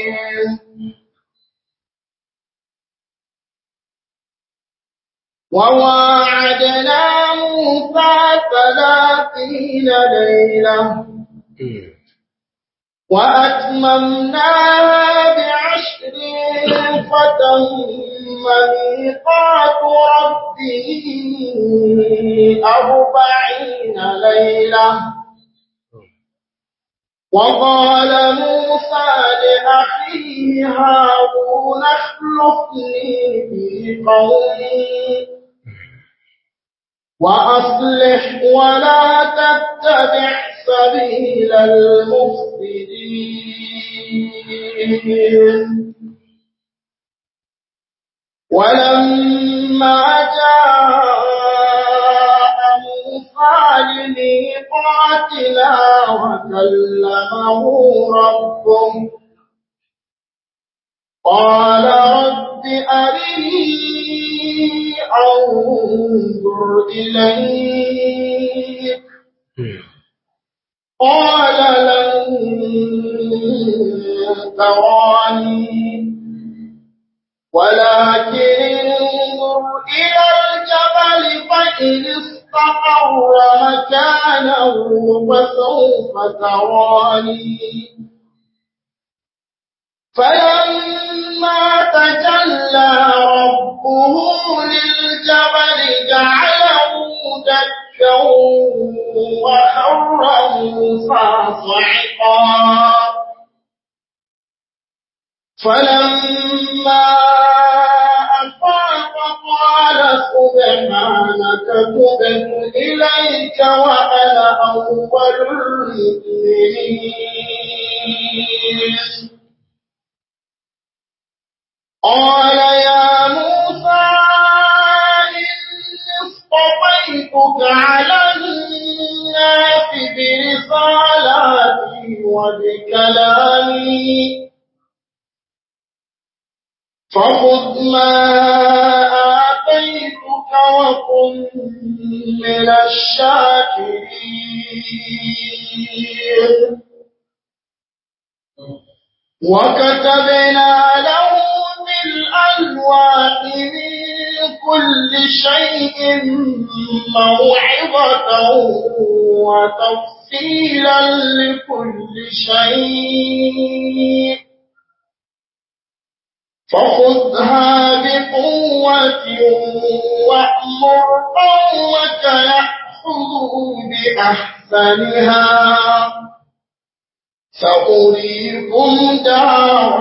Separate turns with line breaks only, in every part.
وواعدنا موسى ثلاثين ليلة وأتممناها بعشر فتم ميقات ربه أربعين ليلة وقال موسى لأخيه هارون اخلفني في قومي وأصلح ولا تتبع سبيل المفسدين ولما جاء موسى لميقاتنا وكلمه ربه قال رب أرني أنظر إليك قال لن تراني ولكن انظر إلى الجبل فإن استقر مكانه فسوف تراني فلما تجلى ربه للجبل جعله دكا وخر موسى صعقا فلما أفاق قال سبحانك تبت إليك وأنا أول المؤمنين قال يا موسى إني اصطفيتك على الناس برسالاتي وبكلامي فخذ ما آتيتك وكن من الشاكرين وكتبنا له في الألواح من كل شيء موعظة وتفصيلا لكل شيء فخذها بقوة وأمر قومك يأخذوا بأحسنها سأريكم دار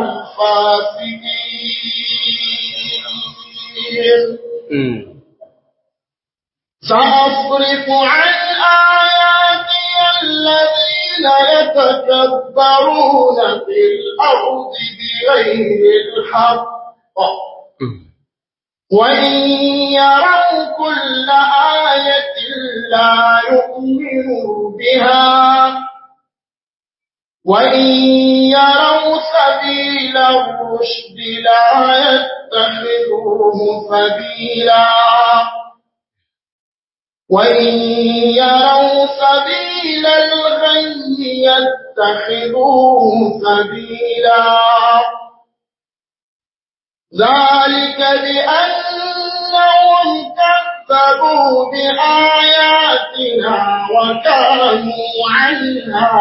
الفاسقين سأصرف عن آياتي الذين يتكبرون في الأرض بغير الحق وإن يروا كل آية لا يؤمنوا بها وإن يروا سبيل الرشد لا يتخذوه سبيلا وإن يروا سبيل الغي يتخذوه سبيلا ذلك بأنهم كذبوا بآياتنا وكانوا عنها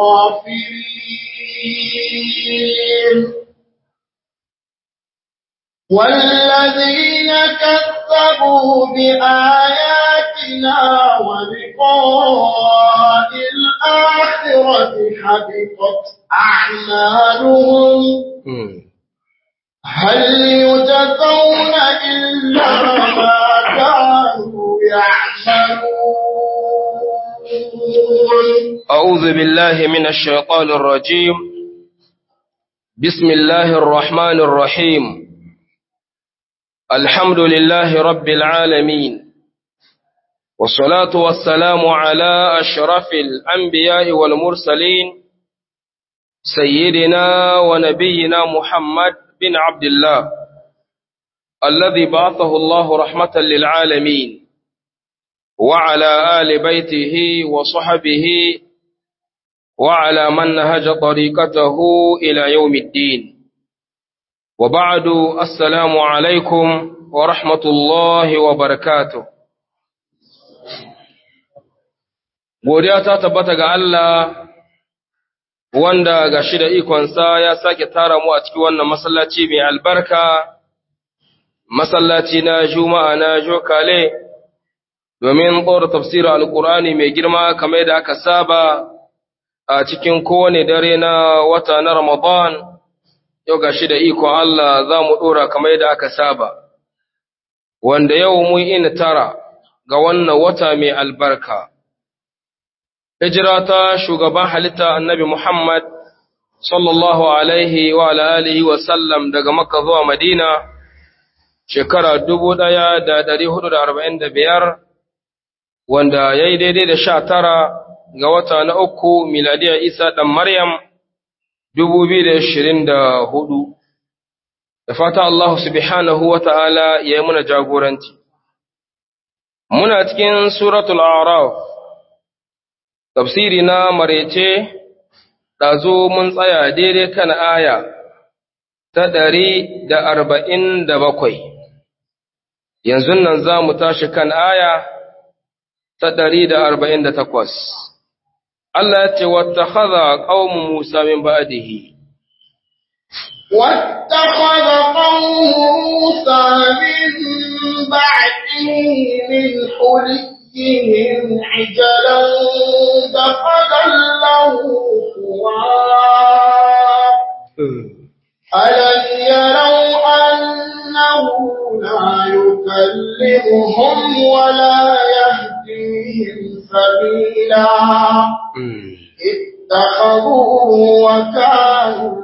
غافلين والذين كذبوا بآياتنا ولقاء الآخرة حبطت أعمالهم هل يجزون إلا ما كانوا يعملون
أعوذ بالله من الشيطان الرجيم بسم الله الرحمن الرحيم الحمد لله رب العالمين والصلاة والسلام على أشرف الأنبياء والمرسلين سيدنا ونبينا محمد بن عبد الله الذي بعثه الله رحمة للعالمين وعلى آل بيته وصحبه وعلى من نهج طريقته إلى يوم الدين وبعد السلام عليكم ورحمة الله وبركاته godiya ta tabbata ga Allah wanda ga shi da ikonsa ya sake tara mu a cikin wannan masallaci mai albarka masallaci na juma'a na jokale domin tsora tafsirin alkurani mai girma kamar da aka saba a cikin kowane dare na wata na ramadan yau ga shi da ikon Allah za mu ɗora kamar da aka saba wanda yau mun ina tara ga wannan wata mai albarka hijira ta shugaban halitta annabi Muhammad sallallahu alaihi wa alihi wa sallam daga Makka zuwa Madina shekara 1445 wanda yayi daidai da 19 ga wata na uku miladiya Isa dan Maryam 2024 da fata Allah subhanahu wa ta'ala ya yi muna jagoranci muna cikin suratul a'raf tafsiri na marece ɗazo mun tsaya daidai kan aya ta ɗari da arba'in da bakwai yanzu nan za mu tashi kan aya ta ɗari da arba'in da takwas Allah ya ce wata haza ƙaunin Musa min ba'adihi
واتخذ قوم موسى من بعده من حليهم عجلا دخلا له خوار ألم يروا أنه لا يكلمهم ولا يهديهم سبيلا اتخذوه وكانوا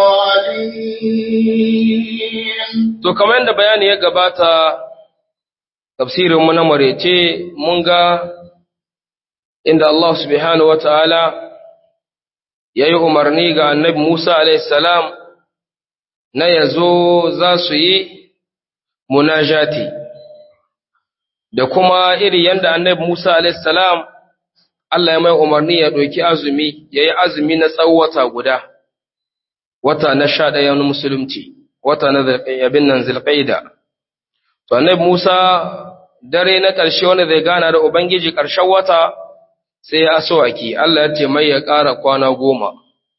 ظالمين
To, kamar yadda bayani ya gabata, tafsirinmu na marece mun ga inda Allah subhanahu wa ta'ala ya yi umarni ga annabi Musa alaihissalam na ya zo za su yi munajati, da kuma iri yadda annabi Musa alaihissalam Allah ya mai umarni ya ɗauki azumi, ya yi azumi na tsawata guda, wata na sha ɗaya na musulunci, wata na abin nan zilƙaida. To, annabi Musa dare na ƙarshe wanda zai gana da Ubangiji ƙarshen wata sai ya asawaki, Allah ya ce mai ya ƙara kwana goma.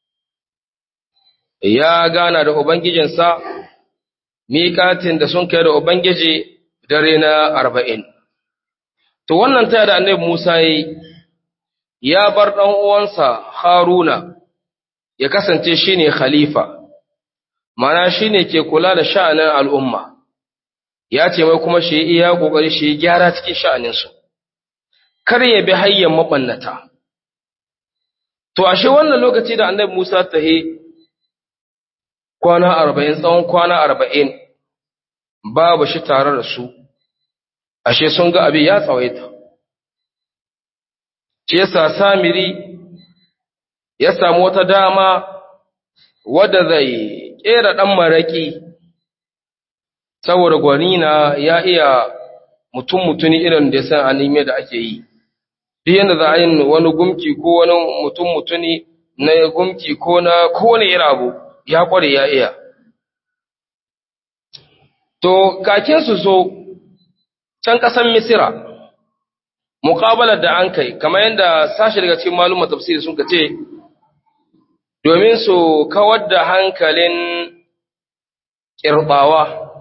Ya gana da Ubangijinsa, miƙatin da sun kai da Ubangiji dare na arba'in. To, wannan taya da annabi Musa yi, ya bar ɗan uwansa Haruna ya kasance shi ne khalifa, mana shi ne ke kula da sha'anin al'umma. ya ce mai kuma shi iya ƙoƙari shi gyara cikin sha'aninsu, kar ya bi hanyar maɓannata. To, ashe wannan lokaci da annabi Musa ta he kwana arba'in, tsawon kwana arba'in, babu shi tare da su, ashe sun ga abin ya tsawaita. Ce sa Samiri ya samu wata dama wadda zai ƙera ɗan maraƙi saboda gwanina ya iya mutum mutuni irin da ya san anime da ake yi duk yadda za a yi wani gumki ko wani mutum mutuni na gumki ko na kowane irin abu ya kware ya iya to kakin su so can kasan misira muƙabalar da an kai kamar yadda sashi daga cikin malumma tafsiri sun ce domin su kawar da hankalin ƙirɓawa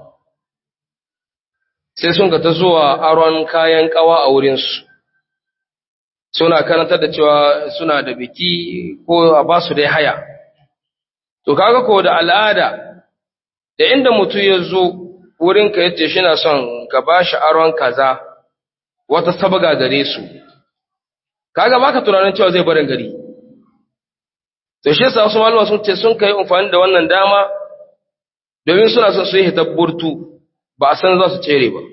sai sun ka ta zuwa aron kayan kawa a wurinsu suna karantar da cewa suna da biki ko a ba su dai haya to kaga ko da al'ada da inda mutum ya zo wurinka yace shi na son ka ba shi aron kaza wata sabaga gare su kaga baka tunanin cewa zai barin gari to shi yasa wasu malama sun ce sun kai amfani da wannan dama domin suna son su yi hitabburtu ba a san za su tsere ba.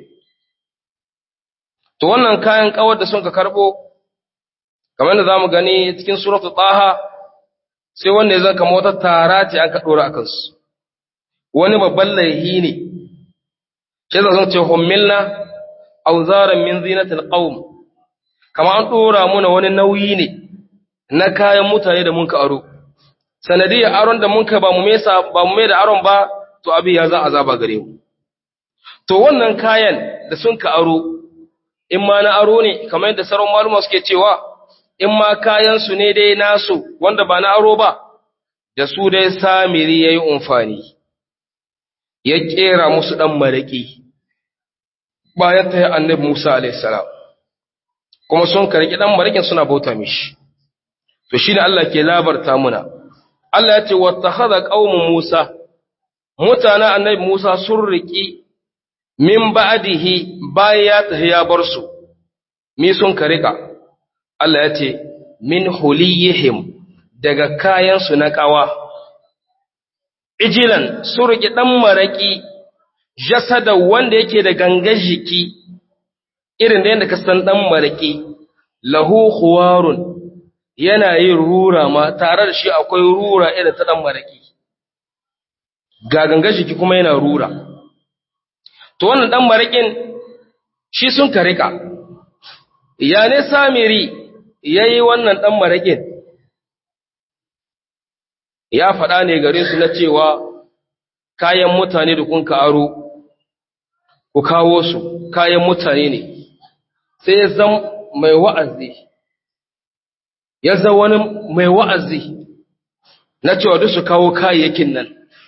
To wannan kayan kawar da sun ka karɓo, kamar da za mu gani cikin suratu ɗaha, sai wanda ya zan kama wata tara ce an ka ɗora a kansu. Wani babban laihi ne, shi za sun ce, Hommilna, auzaran min zinatil qawm kama an ɗora muna wani nauyi ne na kayan mutane da mun ka aro. Sanadiyar aron da mun ka ba mu mai da aron ba, to abin ya za azaba gare mu to wannan kayan da sun ka aro in ma na aro ne kamar yadda sauran maluma suke cewa in ma kayan su ne dai nasu wanda ba na aro ba da su dai samiri yayi umfani ya kera musu dan maraki bayan ta annabi Musa alaihi salam kuma sun karki dan marakin suna bauta mishi to shine Allah ke labarta muna Allah ya ce wattakhadha qaumu Musa mutana annabi Musa sun riki min ba'dihi bayan ya tafi ya bar su mi sun karika Allah ya ce min huliyihim daga kayan su na kawa ijilan sun riki dan maraki jasada wanda yake da gangar jiki irin da yadda ka san dan maraki lahu khuwarun yana yin rura ma tare da shi akwai rura irin ta dan maraki ga gangar jiki kuma yana rura to wannan dan marakin shi sun karika ya ne samiri yayi wannan dan marakin ya faɗa ne gare su na cewa kayan mutane da kun ka aro ku kawo su kayan mutane ne sai ya zama mai wa'azi ya zama wani mai wa'azi na cewa duk su kawo kayayyakin nan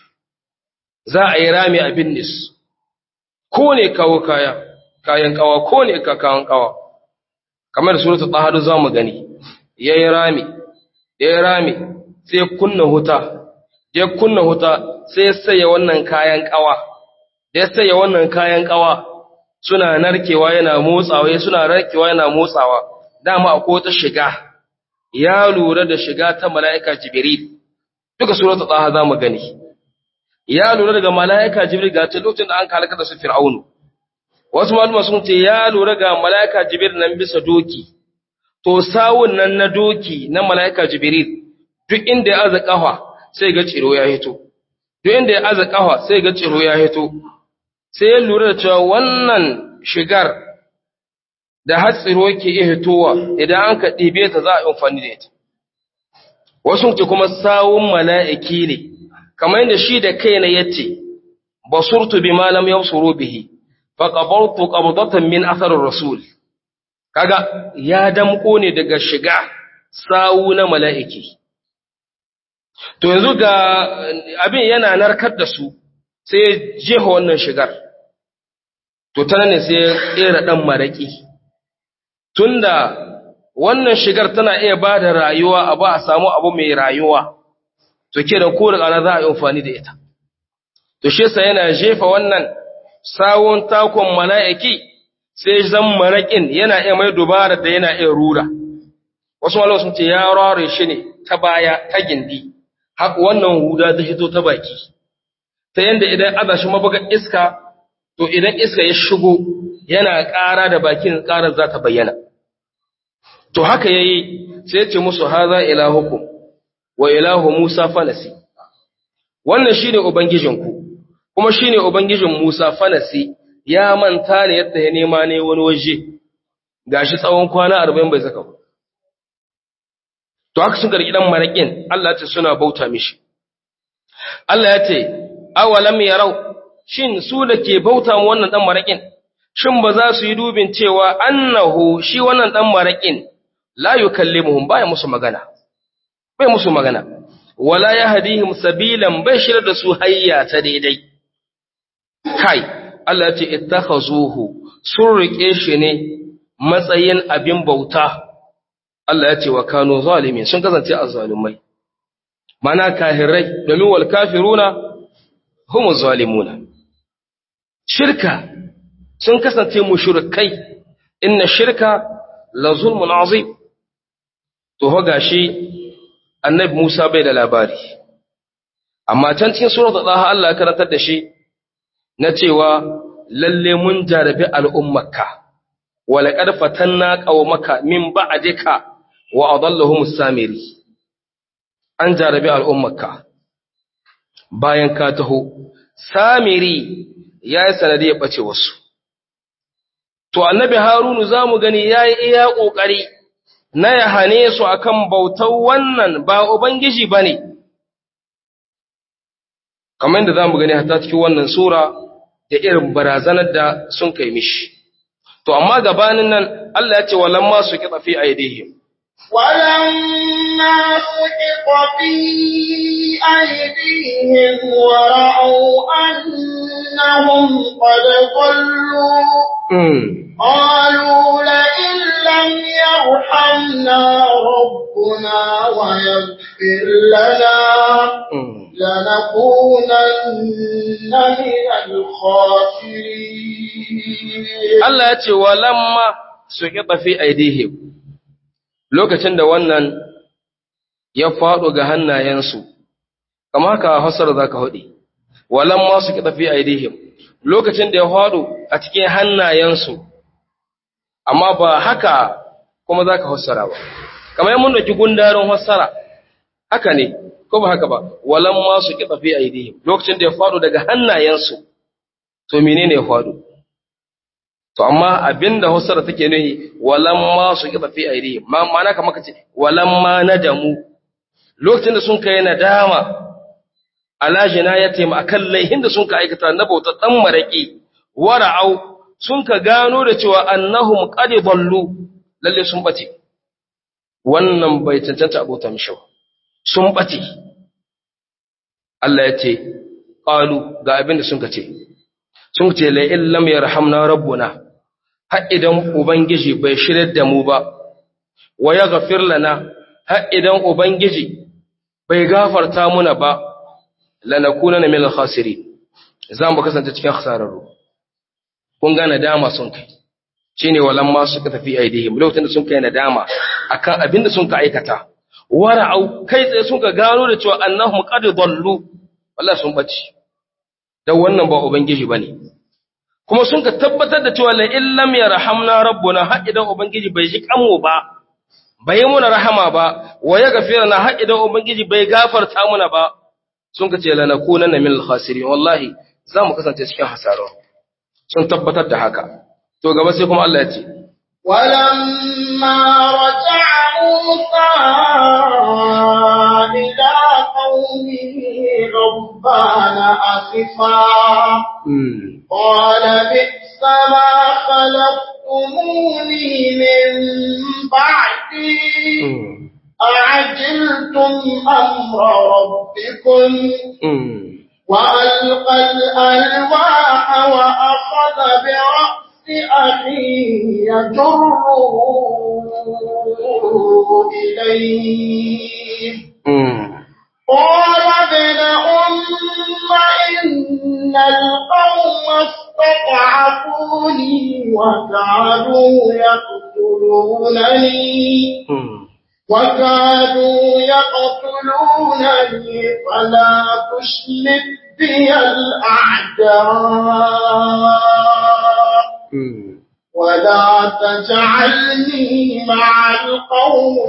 za a yi rami a binnis ko ne kawo kaya kayan kawa ko ne ka kawan kawa kamar da suratul tahadu za mu gani ya yi rami ya yi rami sai kunna huta ya kunna huta sai ya saya wannan kayan kawa da ya saya wannan kayan kawa suna narkewa yana motsawa suna narkewa yana motsawa dama akwai ta shiga ya lura da shiga ta mala'ika jibril duka suratul taha zamu gani ya lura daga mala'ika jibril ga ta lokacin da an kalaka da su fir'aunu wasu malama sun ce ya lura ga mala'ika jibril nan bisa doki to sawun nan na doki na mala'ika jibril duk inda ya aza kafa sai ga ciro ya hito duk inda ya aza kafa sai ga ciro ya hito sai ya lura da cewa wannan shigar da hatsiro ke iya hitowa idan an ka ɗibe ta za a yi amfani da ita. Wasu ce kuma sawun mala'iki ne, kamar yadda shi da kai na yace, basurtu bi malam yau suru bihi, fa ƙabartu ƙabdatan min asarar Rasul. Kaga ya damƙo ne daga shiga sawu na mala'iki. To yanzu ga abin yana narkar da su sai jefa wannan shigar. To ta ne sai ya ƙera ɗan maraƙi. tunda wannan shigar tana iya ba da rayuwa a ba a samu abu mai rayuwa to ke da ko da ƙana za a yi amfani da ita to shi sa yana jefa wannan sawon takon mala'iki sai zan maraƙin yana iya mai dubara da yana iya rura wasu malawa sun ce ya rare shi ne ta baya ta gindi haka wannan huda ta hito ta baki ta yanda idan aza shi mabuga iska to idan iska ya shigo yana ƙara da bakin ƙarar za ta bayyana to haka yayi sai ya ce musu haza ilahukum wa ilahu Musa fanasi wannan shine ubangijinku kuma shine ubangijin Musa fanasi ya manta ne yadda ya nema ne wani waje gashi tsawon kwana 40 bai saka to haka sun gargi dan marakin Allah ya ce suna bauta mishi Allah ya ce awalam yarau shin su da ke bauta mu wannan dan marakin shin ba za su yi dubin cewa annahu shi wannan dan marakin la yukallimuhum baya musu magana bai musu magana wala yahdihim sabilan bai shirar da su hayya ta daidai kai Allah ya ce ittakhazuhu sun rike shi ne matsayin abin bauta Allah ya ce wa kanu zalimin sun kasance azzalumai mana kahirai domin wal kafiruna humu zalimuna shirka sun kasance mushrikai inna shirka la zulmun azim to ho gashi annabi Musa bai da labari amma can cikin suratul Taha Allah ya karantar da shi na cewa lalle mun jarabi al'ummarka wa laqad fatanna qaumaka min ba'dika wa adallahum samiri an jarabi al'ummarka bayan ka taho samiri yayi sanadi ya bace wasu to annabi harunu zamu gani yayi iya kokari na ya hane su akan bautar wannan ba Ubangiji ba ne, kamar yadda zamu gani hatta cikin wannan sura da irin barazanar da sun kai mishi to amma gabanin nan Allah ya ce walamma su kitsa fi aidihim
ولما سقط في أيديهم ورأوا أنهم قد ضلوا
mm.
قالوا لئن لم يرحمنا ربنا ويغفر لنا
mm.
لنكونن من الخاسرين
Allah ya ce walamma su kitsa fi aidihim lokacin da wannan ya faɗo ga hannayensu kama haka hasar za ka haɗe walamma su kitsa fi aidihim lokacin da ya faɗo a cikin hannayensu amma ba haka kuma za ka hassara ba kamar yammun da ki gundarin hassara haka ne ko ba haka ba walamma su kitsa fi aidihim lokacin da ya faɗo daga hannayensu to menene ya faɗo to amma abinda Hausar take nuhi walamma su kiba fi aidihim ma ma'ana kamar kace walamma nadamu lokacin da sun kai nadama ala jinayatihim akan laihin da sun ka aikata na bauta dan maraki wara'au sun ka gano da cewa annahum qad dallu lalle sun bace wannan bai cancanta abota mishi ba sun bace Allah ya ce qalu ga abin da sun ka ce sun ce la illam yarhamna rabbuna har idan ubangiji bai shirar da mu ba wa yaghfir lana har idan ubangiji bai gafarta muna ba lanakunana minal khasirin zan ba kasance cikin khasararru kun ga nadama sun kai shine walan ma suka tafi aidihim lokacin da sun kai nadama akan abin da sun ka aikata wara'au kai tsaye sun ka gano da cewa annahum qad dallu wallahi sun bace dan wannan ba ubangiji bane kuma sun ka tabbatar da cewa la illam yarhamna rabbuna har idan ubangiji bai ji kanmu ba bai yi muna rahama ba wa ya gafira na har idan ubangiji bai gafarta muna ba sun ka ce la nakunanna minal khasirin wallahi za mu kasance cikin hasaro sun tabbatar da haka to gaba sai kuma Allah ya ce
ولما رجع موسى إلى قومه غضبان أسفا قال بئس ما خلقتموني من بعدي أعجلتم أمر ربكم وألقى الألواح وأخذ برأس أخيه يجره إليه قال ابن أم إن القوم استضعفوني وكادوا يقتلونني وكادوا يقتلونني فلا تشمت بي الأعداء ولا تجعلني مع القوم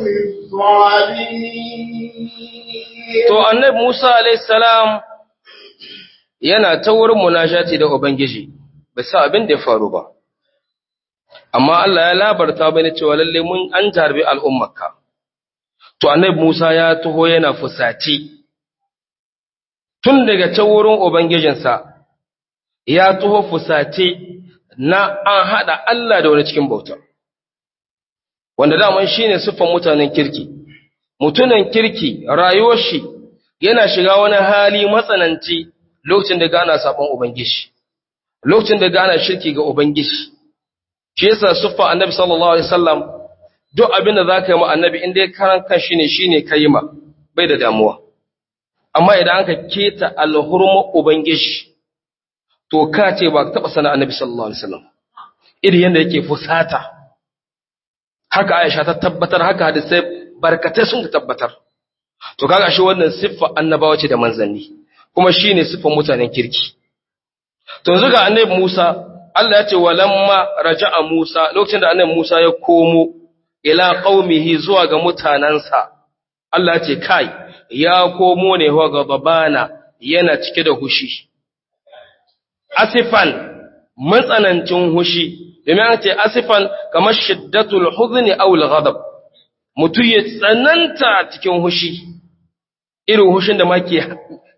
الظالمين
To, annabi Musa alaihissalam yana ta wurin munashati da Ubangiji, bai sa abin da ya faru ba. Amma Allah ya labarta bane cewa lalle mun an tarbi al'ummarka. To, annabi Musa ya taho yana fusaci. Tun daga ta wurin Ubangijinsa, ya taho fusace na an haɗa Allah da wani cikin bauta. Wanda daman shi ne siffan mutanen kirki. mutunan kirki rayuwar shi yana shiga wani hali matsananci lokacin da gana sabon ubangiji lokacin da gana shirki ga ubangiji shi yasa suffa annabi sallallahu alaihi wasallam duk abin da zaka yi ma annabi inda ya karan kan shi ne shine kai ma bai da damuwa amma idan aka keta alhurma ubangiji to ka ce ba ka taba sana annabi sallallahu alaihi wasallam irin yanda yake fusata haka Aisha ta tabbatar haka hadisai barkatai sun tabbatar to kaga shi wannan siffa annabawa ce da manzanni kuma shine siffan mutanen kirki to yanzu ga annabi Musa Allah ya ce walamma raja'a Musa lokacin da annabi Musa ya komo ila qaumihi zuwa ga mutanansa Allah ya ce kai ya komo ne wa gabana yana cike da hushi asifan matsanancin hushi domin an ce asifan kamar shiddatul huzni aw al-ghadab mutum ya tsananta cikin hushi irin hushin da ma ke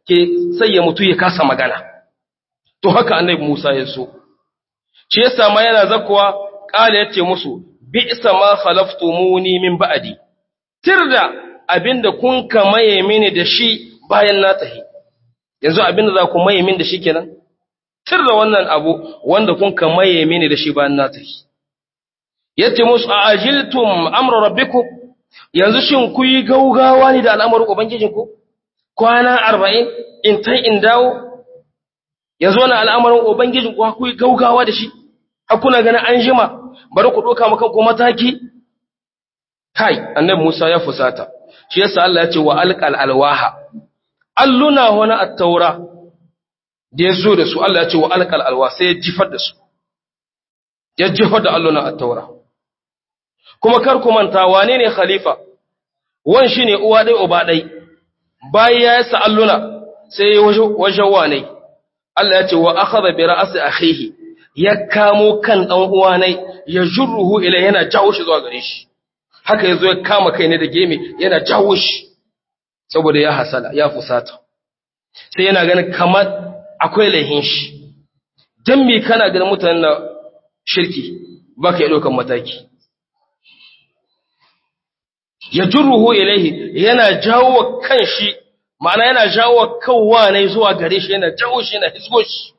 ke sai ya mutu ya kasa magana to haka annabi Musa ya so shi yasa ma yana zakkuwa kala yace musu bi'sa ma khalaftumuni min ba'di tirda abinda kun ka maye mini da shi bayan na tahi yanzu abinda za ku maye mini da shi kenan tirda wannan abu wanda kun ka maye mini da shi bayan na tahi yace musu a ajiltum amra rabbikum yanzu shin ku yi gaugawa ne da al'amarin ubangijinku kwana 40 in tai in dawo yanzu wannan al'amarin ubangijinku ku yi gaugawa da shi hakuna ganin an jima bari ku doka maka ku mataki kai annabi Musa ya fusata shi yasa Allah ya ce wa alqal alwaha alluna wani at-taura da yazo da su Allah ya ce wa alqal alwa sai ya jifar da su ya jifar da alluna at-taura kuma kar ku manta wane ne khalifa wan shine uwa dai uba dai bayan ya yasa alluna sai ya waje wane Allah ya ce wa akhadha bi ra'si akhihi ya kamo kan dan uwa nai ya jurruhu ila yana jawo shi zuwa gare shi haka yazo ya kama kai ne da geme yana jawo shi saboda ya hasala ya fusata sai yana ganin kamar akwai laihin shi dan me kana ganin mutanen na shirki baka yi dokan mataki ya jurruhu ilaihi yana jawo kan shi ma'ana yana jawo kawwa ne zuwa gare shi yana jawo shi yana hisgo shi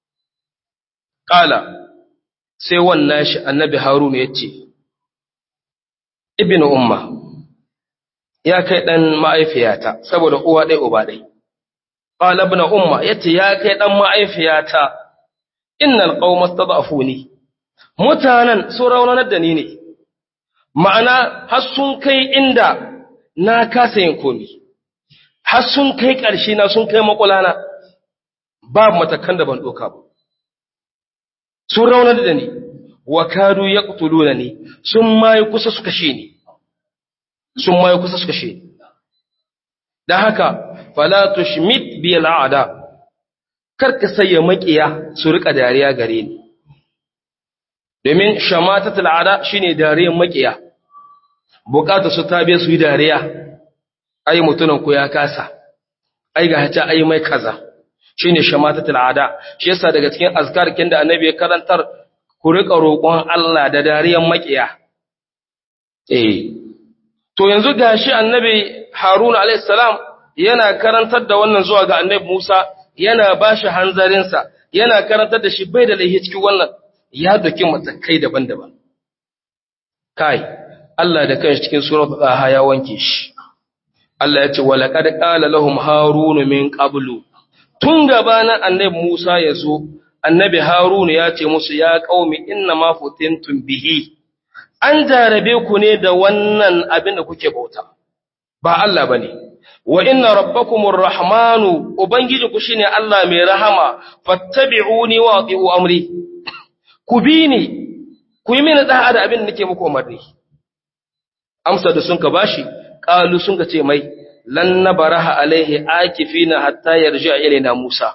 Ƙala, sai wannan shi annabi Haruna ya ce, Ibn Umma, ya kai ɗan ma'aifiyata, saboda uwa ɗai uba ɗai. Ƙala ibn Umma ya ce, ya kai ɗan ma'aifiyata, innal ƙaumar ta ba'afu ne, mutanen sun raunanar da ni ne, ma'ana har sun kai inda na kasa yin komi, har sun kai ƙarshe na sun kai makulana, babu matakan da ban ɗoka ba. sun raunar da ni wa kadu ya ƙutulu ni sun mayu kusa su kashe ni sun mayu kusa su kashe ni da haka falatu schmidt biya la'ada karka sayya makiya su rika dariya gare ni domin shamatat al'ada shine dariyar makiya bukata su tabe su yi dariya ai mutunan ku ya kasa ai ga hata ai mai kaza shine shamatatul ada shi yasa daga cikin azkarkin da annabi ya karantar ku rika roƙon Allah da dariyan makiya eh to yanzu gashi annabi Haruna alayhis salam yana karantar da wannan zuwa ga annabi Musa yana bashi hanzarin sa yana karantar da shi bai da laihi cikin wannan ya doki matakai daban-daban kai Allah da kanshi cikin suratul Taha ya wanke shi Allah ya ce walaqad qala lahum harunu min qablu tun gabanin annabi Musa ya zo, annabi Haruna ya ce musu ya ƙaumi inna ma futintun bihi, an jarabe ku ne da wannan abin da kuke bauta, ba Allah ba ne, wa inna rabbakumur rahmanu, Ubangiji ku shi ne Allah mai rahama, fattabi'uni wa ati'u amri, ku bi ni, ku yi mini da'a da abin da nake muku umarni. Amsa da sun ka bashi, ƙalu sun ka ce mai, lan nabaraha alaihi akifina hatta yarji ilaina Musa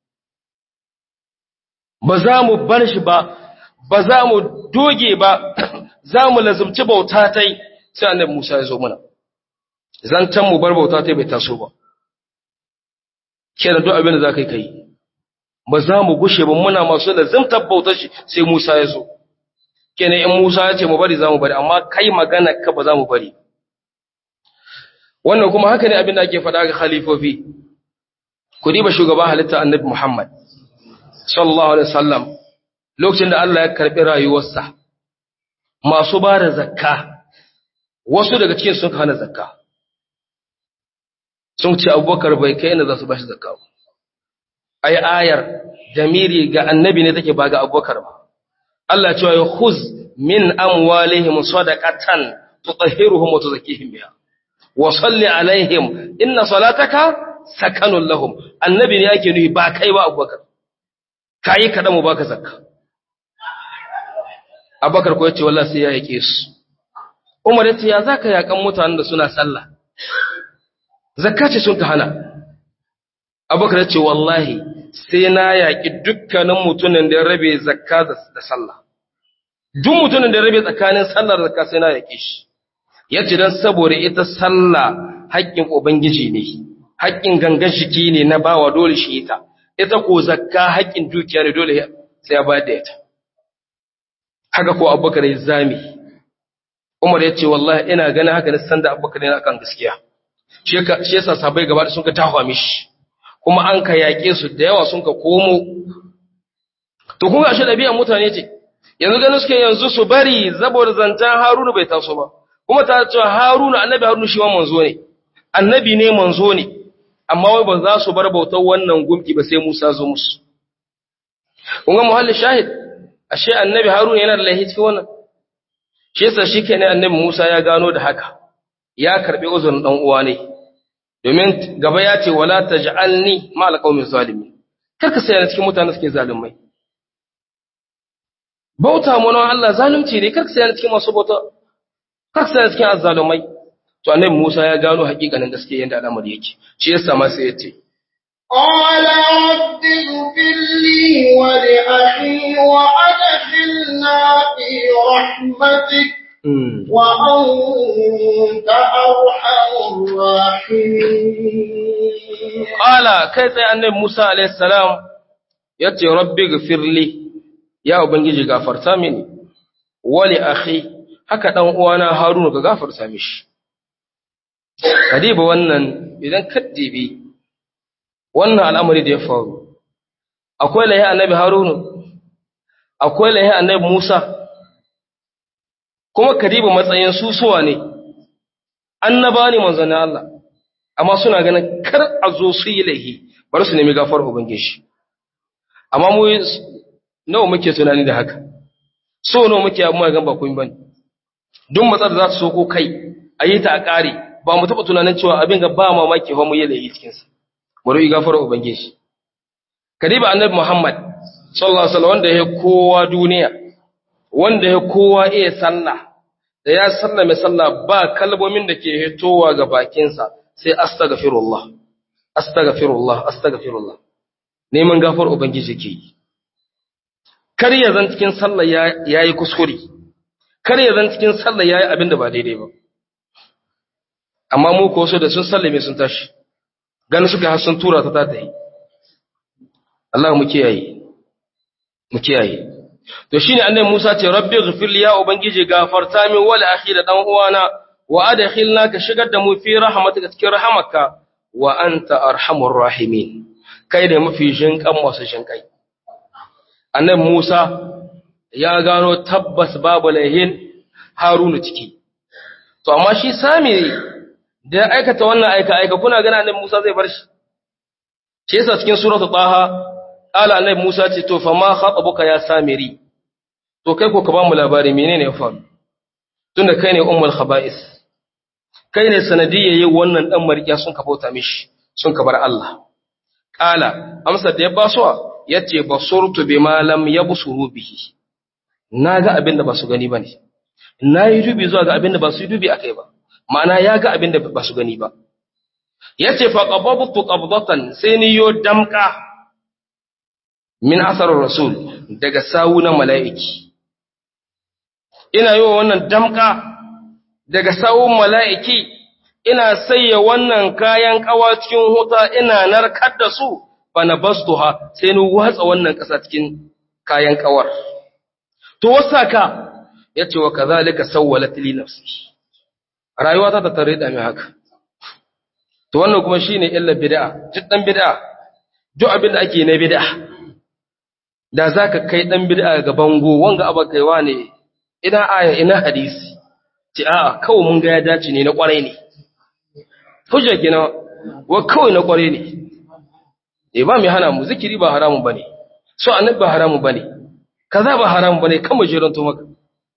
ba za mu bar shi ba ba za mu doge ba za mu lazumci bauta tai sai annabi Musa ya zo mana zancan mu bar bauta tai bai taso ba kenan duk abin da za ka yi kai ba za mu gushe ba muna masu lazumtar bautar shi sai Musa ya zo kenan in Musa ya ce mu bari za mu bari amma kai magana ka ba za mu bari wannan kuma haka ne abin da ake faɗa ga khalifofi ku diba shugaban halitta annabi Muhammad sallallahu alaihi wasallam lokacin da Allah ya karbi rayuwarsa masu ba da zakka wasu daga cikin sun hana zakka sun ce abubakar bai kai inda za su bashi zakka ba ai ayar jamiri ga annabi ne take ba ga abubakar ba Allah cewa ya khuz min amwalihim sadaqatan tutahhiruhum wa tuzakkihim biha wa salli alaihim inna salataka sakanun lahum annabi ne yake nuhi ba kai ba abubakar kai kada mu baka zakka abubakar ko yace wallahi sai ya yake su umar yace ya zaka yakan mutanen da suna sallah zakka ce sun ka hana abubakar yace wallahi sai na yaki dukkanin mutumin da ya rabe zakka da sallah duk mutumin da ya rabe tsakanin sallar zakka sai na yake shi yace dan saboda ita sallah haƙƙin ubangiji ne haƙƙin gangan jiki ne na bawa dole shi ita ita ko zakka haƙƙin dukiya ne dole sai ya bayar da ita haka ko abubakar ya zami umar ya ce wallahi ina ganin haka nisan da abubakar yana kan gaskiya shi yasa sabai gaba da sun ka tahwa mishi kuma an ka yaƙe su da yawa sun ka komo to kun ga shi ɗabi'an mutane ce yanzu ganin suke yanzu su bari saboda zantan haruna bai taso ba kuma ta cewa haruna annabi haruna shi ma manzo ne annabi ne manzo ne amma wai ba za su bar bautar wannan gumki ba sai musa zo musu kun ga muhallin shahid ashe annabi haruna yana da laihi cikin wannan shi yasa shi ke ne annabi musa ya gano da haka ya karbi uzurin dan uwa ne domin gaba ya ce wala taj'alni ma alqawmi zalimin kar ka sayar cikin mutanen suke zalimai bauta mu nan Allah zalunci ne kar ka sayar cikin masu bauta kar ka sayar cikin azzalumai to annabi Musa ya gano hakikanin gaskiya yanda al'amari yake shi yasa ma sai ya ce
قال رب اغفر لي ولأخي وأدخلنا في رحمتك وأنت أرحم الراحمين
Ƙala kai tsaye annabi Musa alaihi salam ya ce rabbi gafirli ya ubangiji gafarta mini wali akhi haka dan uwana Haruna ka gafarta mishi kadiba wannan idan kaddibi wannan al'amari da ya faru akwai lahi annabi Haruna akwai lahi annabi Musa kuma kadiba matsayin su suwa ne annaba ne manzon Allah amma suna ganin kar a zo su yi laihi bari su nemi gafar ubangiji amma mu nawa muke tunani da haka so nawa muke amma gan ba kun bane duk matsar za ta so ko kai a yi ta a ƙare ba mu taɓa tunanin cewa abin ga ba mamaki ba mu yi laihi cikin sa bari gafar ubangiji kadiba annabi muhammad sallallahu alaihi wasallam wanda ya kowa duniya wanda ya kowa iya sallah da ya sallame sallah ba kalmomin da ke hitowa ga bakinsa sai astaghfirullah astaghfirullah astaghfirullah neman gafar ubangiji ke yi kar ya zan cikin sallah yayi kuskure kar ya zan cikin sallah yayi abin da ba daidai ba amma mu ko so da sun sallame sun tashi gani suka har sun tura ta ta yi Allah mu kiyaye mu kiyaye to shine annabi Musa ce rabbi ghfir ya ubangiji gafarta min wal akhi da dan uwana wa adkhilna ka shigar da mu fi rahmatika cikin rahamaka wa anta arhamur rahimin kai da mafi jinkan masu jinkai annabi Musa ya gano tabbas babu laihin Harunu ciki to amma shi sami da ya aikata wannan aika aika kuna gana annabi Musa zai bar shi shi yasa cikin suratul taha ala annabi Musa ce to fa ma khatabuka ya samiri to kai ko ka ba mu labari menene ya faru tunda kai ne ummul khaba'is kai ne sanadiyya yi wannan dan mariya sun ka bauta mishi sun ka bar Allah qala amsa da ya basuwa yace basurtu bima lam yabsuru bihi naga abin da ba su gani bane nayi dubi zuwa ga abin da ba su dubi akai ba ma'ana ya ga abin da ba su gani ba yace fa qababtu qabdatan sai ni yo damka min asarar rasul daga sawu na mala'iki ina yi wa wannan damka daga sawun mala'iki ina sayya wannan kayan kawa cikin huta ina narkar da su ba na bastuha sai ni watsa wannan ƙasa cikin kayan kawar to wasa ka ya ce wa ka zalika sauwala tili nafsi rayuwa ta ta tare da mai haka to wannan kuma shine illa bid'a duk dan bid'a duk abin da ake na bid'a da zaka kai dan bid'a ga bango wanga aba kaiwa ne ina aya ina hadisi ce a'a kawai mun ga ya dace ne na kwarai ne hujja kina wa kawai na kwarai ne eh ba mai hana mu zikiri ba haramun bane so annabi ba haramun bane kaza ba haramun bane kan mu jiran to maka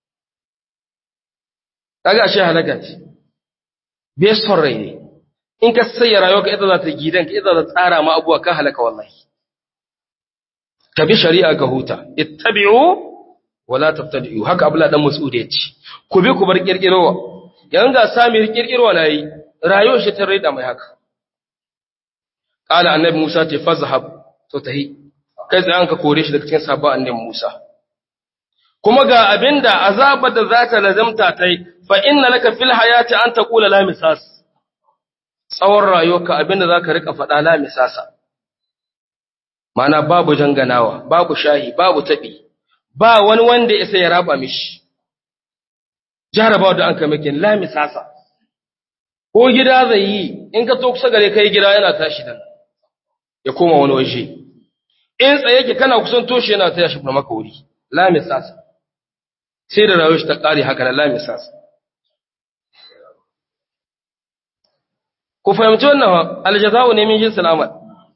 kaga ashe halaka ce bai son rai ne in ka sayya rayuwarka ita za ta gidan ka ita za ta tsara ma abuwa ka halaka wallahi ka bi shari'a ka huta ittabi'u wala tabtadi'u haka abula dan mas'ud ya ce ku bi ku bar kirkirowa yan ga sami kirkirowa nayi rayuwar shi ta rida mai haka qala annabi Musa ce fazhab to tahi kai sai an ka kore shi daga cikin sabon annabi Musa kuma ga abinda azabar da za ta lazamta tai fa inna laka fil hayati an taqula la misas tsawon rayuwarka abinda zaka rika faɗa la misasa mana babu janganawa babu shahi babu taɓi ba wani wanda isa ya raba mishi jarabawa da an kame kin la misasa ko gida zai yi in ka to kusa gare kai gida yana tashi dan ya koma wani waje in tsaye yake kana kusan toshe yana taya shi maka wuri la misasa sai da rayuwar shi ta kare haka na la misasa ku fahimci wannan aljaza'u ne min jinsil amal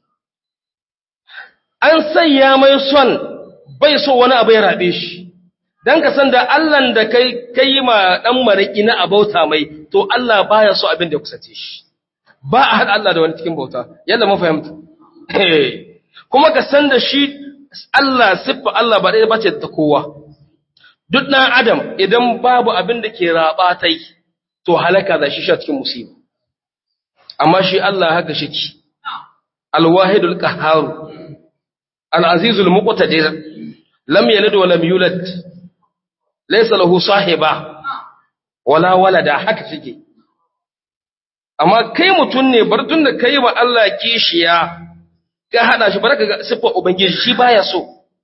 an sayya mai son bai so wani abu ya rabe shi dan ka san da Allah da kai kai ma dan mariki na abauta mai to Allah baya so abin da ya kusace shi ba a hada Allah da wani cikin bauta yalla mun fahimta kuma ka san da shi Allah siffa Allah ba dai bace ta kowa duk dan adam idan babu abin da ke raba tai to halaka da shi sha cikin musiba amma shi Allah haka shiki alwahidul qahhar alazizul muqtadir lam yalid wa lam yulad laysa lahu sahiba wala walada haka shike amma kai mutun ne bar tun da kai wa Allah kishiya ka hada shi baraka ga sifar ubangiji shi baya so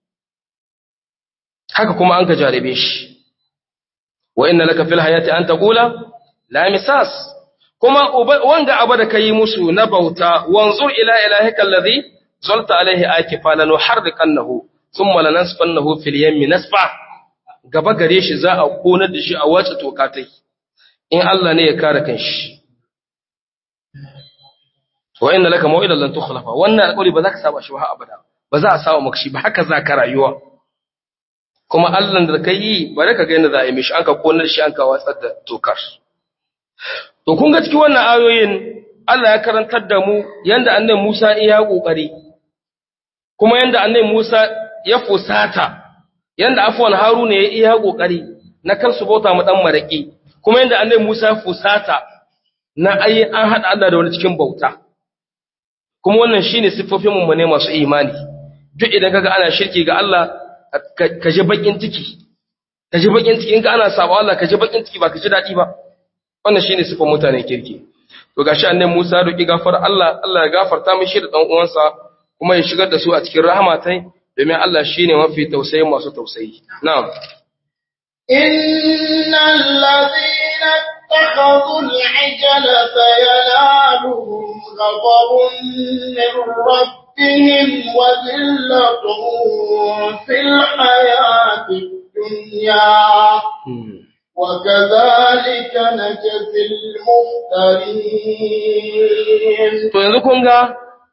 haka kuma an ka jarabe shi wa inna laka fil hayati an taqula la misas kuma wanga abu da kai musu na bauta wanzur ila ilahika alladhi zalta alaihi akifa lanuharriqannahu thumma lanasfannahu fil yammi nasfa gaba gare shi za a konar da shi a wace tokatai in Allah ne ya kare kanshi wa inna laka maw'idan lan tukhlafa wannan alƙawari ba za ka saba shi ba abada ba za a saba maka shi ba haka za ka rayuwa kuma Allah da kai yi bare ka ga yadda za a yi mishi an ka konar shi an ka watsar da tokar To kun ga cikin wannan ayoyin Allah ya karantar da mu yanda annabi Musa ya kokari kuma yanda annabi Musa ya fusata yanda afwan Haruna ya iya kokari na kar su bauta mu dan maraki kuma yanda annabi Musa ya fusata na ai an hada Allah da wani cikin bauta kuma wannan shine siffofin mu ne masu imani duk idan kaga ana shirki ga Allah ka ji bakin ciki ka ji bakin ciki in ka ana sabo Allah ka ji bakin ciki ba ka ji dadi ba wannan shine sifan mutanen kirki to gashi annabi Musa roki gafar Allah Allah ya gafarta mishi da dan uwansa kuma ya shigar da su a cikin rahama tai domin Allah shine mafi tausayi masu tausayi na'am
innal ladina ittakhadhu al-ijla sayanaluhum ghadabun min rabbihim wa dhillatun fil hayati dunya وكذلك نجزي المفترين
to yanzu kun ga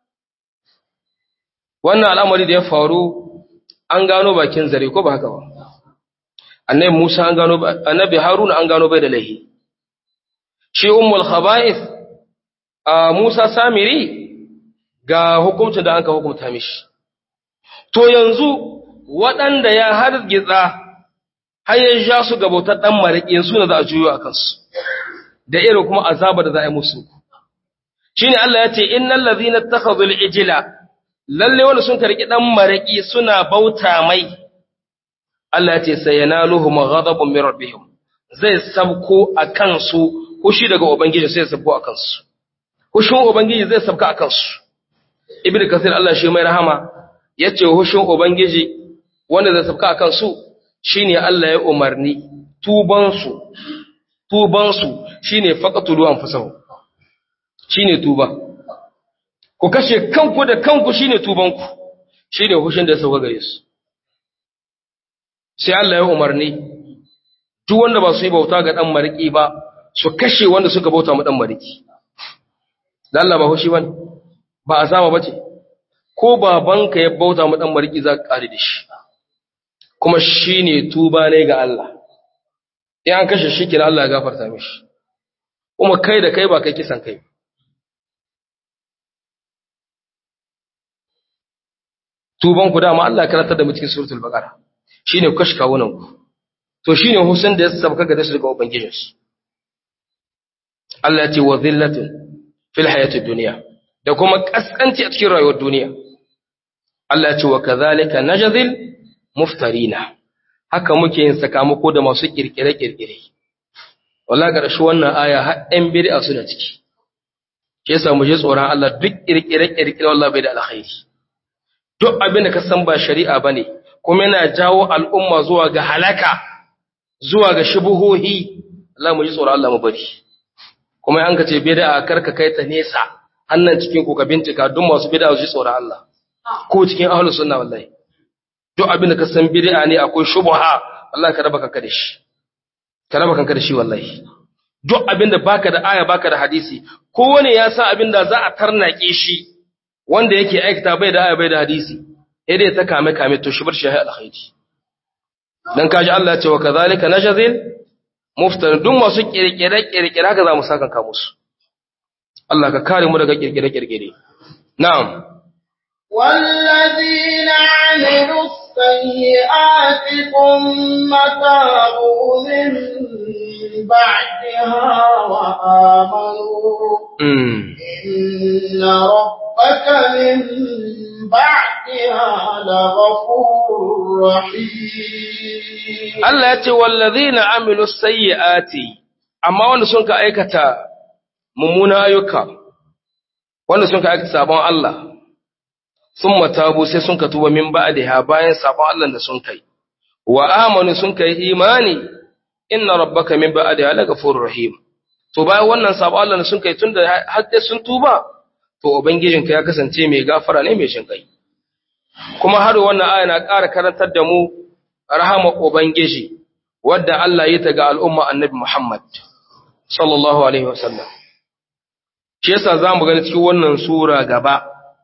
wannan al'amari da ya faru an gano bakin zare ko ba haka ba annabi Musa an gano annabi Haruna an gano bai da laihi shi ummul khaba'ith a Musa Samiri ga hukuncin da an ka hukunta mishi to yanzu waɗanda ya hargitsa har ya ja su ga bautar ɗan maraƙi su ne za a juyo a kansu da irin kuma azaba da za a yi musu shi ne Allah ya ce innal ladhina takhadhu al-ijla lalle wanda sun karki ɗan maraƙi suna bauta mai Allah ya ce sayanaluhum ghadabun min rabbihim zai sabko a kansu hushi daga ubangiji sai sabko a kansu hushin ubangiji zai sabka a kansu ibnu kasir Allah shi mai rahama yace hushin ubangiji wanda zai sabka a kansu shine Allah ya umarni tubansu tubansu shine faqatulu anfusahu shine tuba ku kashe kanku da kanku shine tubanku shine hushin da sauka gare su sai Allah ya umarni duk wanda ba su yi bauta ga dan mariki ba su kashe wanda suka bauta mu dan mariki dan Allah ba hushi bane ba azaba bace ko babanka ya bauta mu dan mariki za ka kare da shi kuma shi ne tuba ne ga Allah, in an kashe shi kira Allah ya gafarta mishi, kuma kai da kai ba kai kisan kai. Tuban ku dama Allah karatar da cikin suratul baqara shine ku kashe kawunan ku. To shine Hussein da ya sabka ga dasu daga ubangijinsu. Allah ya ce wa zillatin fil hayatid dunya da kuma kaskanci a cikin rayuwar duniya. Allah ya ce wa kadhalika najzil muftarina haka muke yin sakamako da masu kirkire-kirkire wala ƙarshe wannan aya har ɗan bid'a suna ciki shi yasa mu je tsoron Allah duk kirkire-kirkire wallahi bai da alkhairi duk abin da ka san ba shari'a bane kuma yana jawo al'umma zuwa ga halaka zuwa ga shubuhohi Allah mu ji tsoron Allah mu bari kuma an ka ce bid'a karka kai ta nesa hannan cikin ku ka bincika duk masu bid'a su ji tsoron Allah ko cikin ahlus sunna wallahi duk abin da ka san bid'a ne akwai shubha wallahi ka raba kanka da shi ka raba kanka da shi wallahi duk abin da baka da aya baka da hadisi kowane ya sa abin da za a tarnake shi wanda yake aikata bai da aya bai da hadisi sai dai ta kame kame to shi bar shi alkhairi dan kaji Allah ya ce wa kadhalika najzil muftar duk masu kirkire kirkire haka za mu saka ka musu Allah ka kare mu daga kirkire kirkire na'am
والذين عملوا السيئات ثم تابوا من بعدها وآمنوا
mm.
إن ربك من بعدها لغفور رحيم
Allah ya ce wallazina amilu sayyiati amma wanda sun ka aikata mummuna ayyuka wanda sun ka aikata sabon Allah sun matabu sai sun ka tuba min ba'daha bayan sabon Allah da sun kai wa amanu sun kai imani inna rabbaka min ba'daha lagafurur rahim to bayan wannan sabon Allah da sun kai tunda har dai sun tuba to ubangijinka ya kasance mai gafara ne mai shinkai kuma har wannan aya na ƙara karantar da mu rahama ubangiji wadda Allah ya ta ga al'umma annabi Muhammad sallallahu alaihi wasallam shi yasa zamu gani cikin wannan sura gaba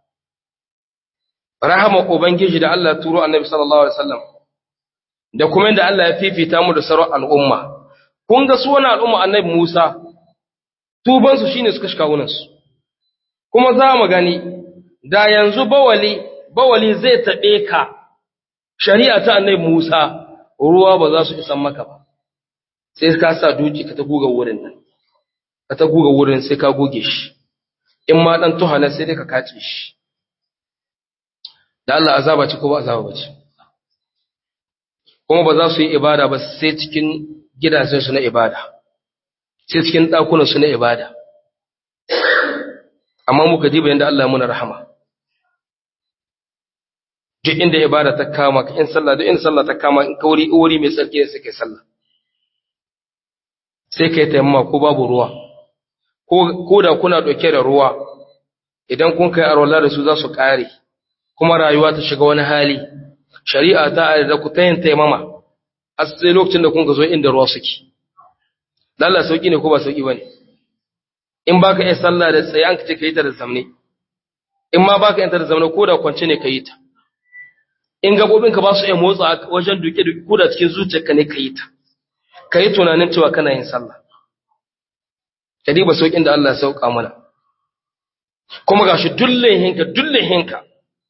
rahama ubangiji da Allah ya turo annabi sallallahu alaihi wasallam da kuma inda Allah ya fifita mu da sauran al'umma kun ga su wannan al'umma annabi Musa tuban su shine suka shika wunan su kuma za mu gani da yanzu bawali bawali zai taɓe ka shari'a ta annabi Musa ruwa ba za su isan maka ba sai ka sa duki ka ta guga wurin nan ka ta guga wurin sai ka goge shi in ma dan tuhana sai dai ka kace shi da Allah azaba ce ko ba azaba ba ce kuma ba za su yi ibada ba sai cikin gidajen su na ibada sai cikin dakunan su na ibada amma muka diba yanda Allah ya muna rahama duk inda ibada ta kama in sallah duk inda sallah ta kama in kauri wuri mai tsarki sai kai sallah sai kai taimama ko babu ruwa ko ko da kuna dauke da ruwa idan kun kai arwala da su za su kare kuma rayuwa ta shiga wani hali shari'a ta da ku tayin taimama har sai lokacin da kun ga zo inda ruwa suke Allah sauki ne ko ba sauki bane in baka iya sallah da tsaye an kace kai ta da zamne in ma baka yin ta da zamne ko da kwance ne kai ta in gabobinka ba su iya motsa wajen duke-duke ko da cikin zuciyarka ne ka yi ta ka yi tunanin cewa kana yin sallah ka diba sauƙin da Allah ya sauƙa mana kuma ga shi dullen hinka dullen hinka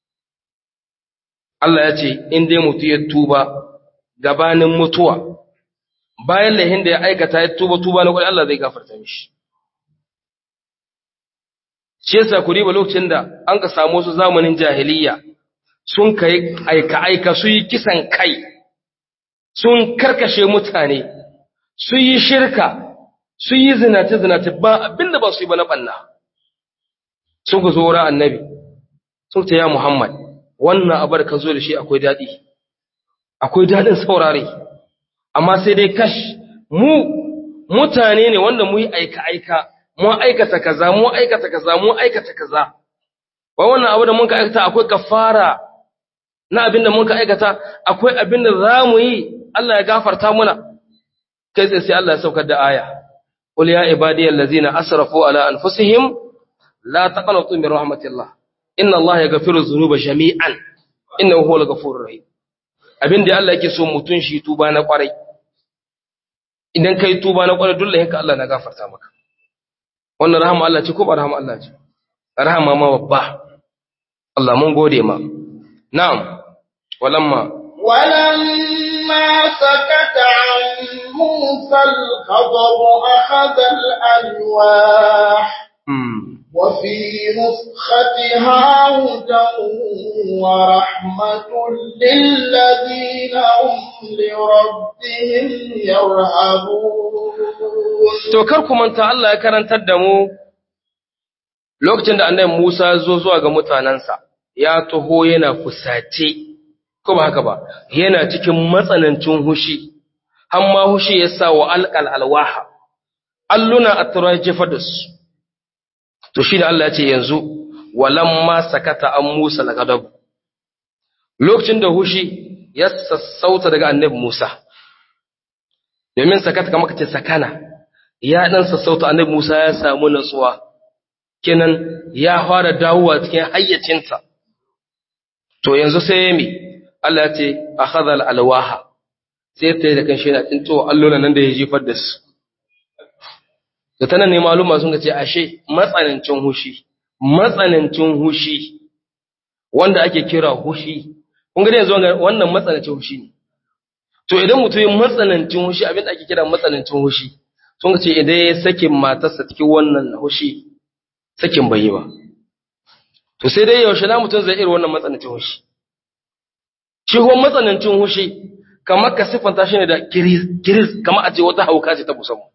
Allah ya ce in dai mutu ya tuba gabanin mutuwa bayan lahin da ya aikata ya tuba tuba na kwari Allah zai gafarta mishi shi yasa ku riba lokacin da an ka samu su zamanin jahiliyya sun kai aika-aika su yi kisan kai, sun karkashe mutane, su yi shirka, su yi zinace-zinace ba abinda ba su yi ba na ɓanna. Sun ku zo wurin annabi, sun ta ya Muhammad, wannan abar ka zo da shi akwai daɗi, akwai daɗin saurare, amma sai dai kash, mu mutane ne wanda mu yi aika-aika, mu aikata kaza, mu aikata kaza, mu aikata kaza. Wa wannan abu da mun ka aikata akwai kafara na abin da muka aikata akwai abin da za mu yi Allah ya gafarta muna kai tsaye sai Allah ya saukar da aya qul ya ibadiyal ladzina asrafu ala anfusihim la taqnatu min rahmatillah inna Allah yaghfiru dhunuba jami'an innahu huwal ghafurur rahim abin da Allah yake so mutun shi tuba na kwarai idan kai tuba na kwarai dole hinka Allah na gafarta maka wannan rahama Allah ce ko ba rahama Allah ce rahama ma babba Allah mun gode ma na'am ولما
ولما سكت عن موسى الغضب أخذ الألواح وفي نسختها هدى ورحمة للذين هم لربهم يرهبون
to kar ku manta Allah ya karantar da mu lokacin da annabi Musa zo zuwa ga mutanansa ya taho yana fusace ko ba haka ba yana cikin matsanancin hushi amma hushi ya sa wa alqal alwaha alluna atra jefa da su to shi da Allah ya ce yanzu walamma sakata an Musa lagadab lokacin da hushi ya sassauta daga annabi Musa domin sakata kamar kace sakana ya dan sassauta annabi Musa ya samu natsuwa kenan ya fara dawowa cikin hayyacinsa to yanzu sai me Allah ya ce akhadha alwaha sai ta da kanshi yana tinto allona nan da ya jefar da su da tana ne maluma sun ce ashe matsanancin hushi matsanancin hushi wanda ake kira hushi kun ga yanzu wannan matsanancin hushi ne to idan mutum yin matsanancin hushi abin da ake kira matsanancin hushi sun ce idan ya sake matarsa cikin wannan hushi sakin bai yi ba to sai dai yaushe na mutum zai irin wannan matsanancin hushi shi kuma matsanancin hushi kamar ka siffanta shi ne da kiris kamar a ce wata hauka ce ta musamman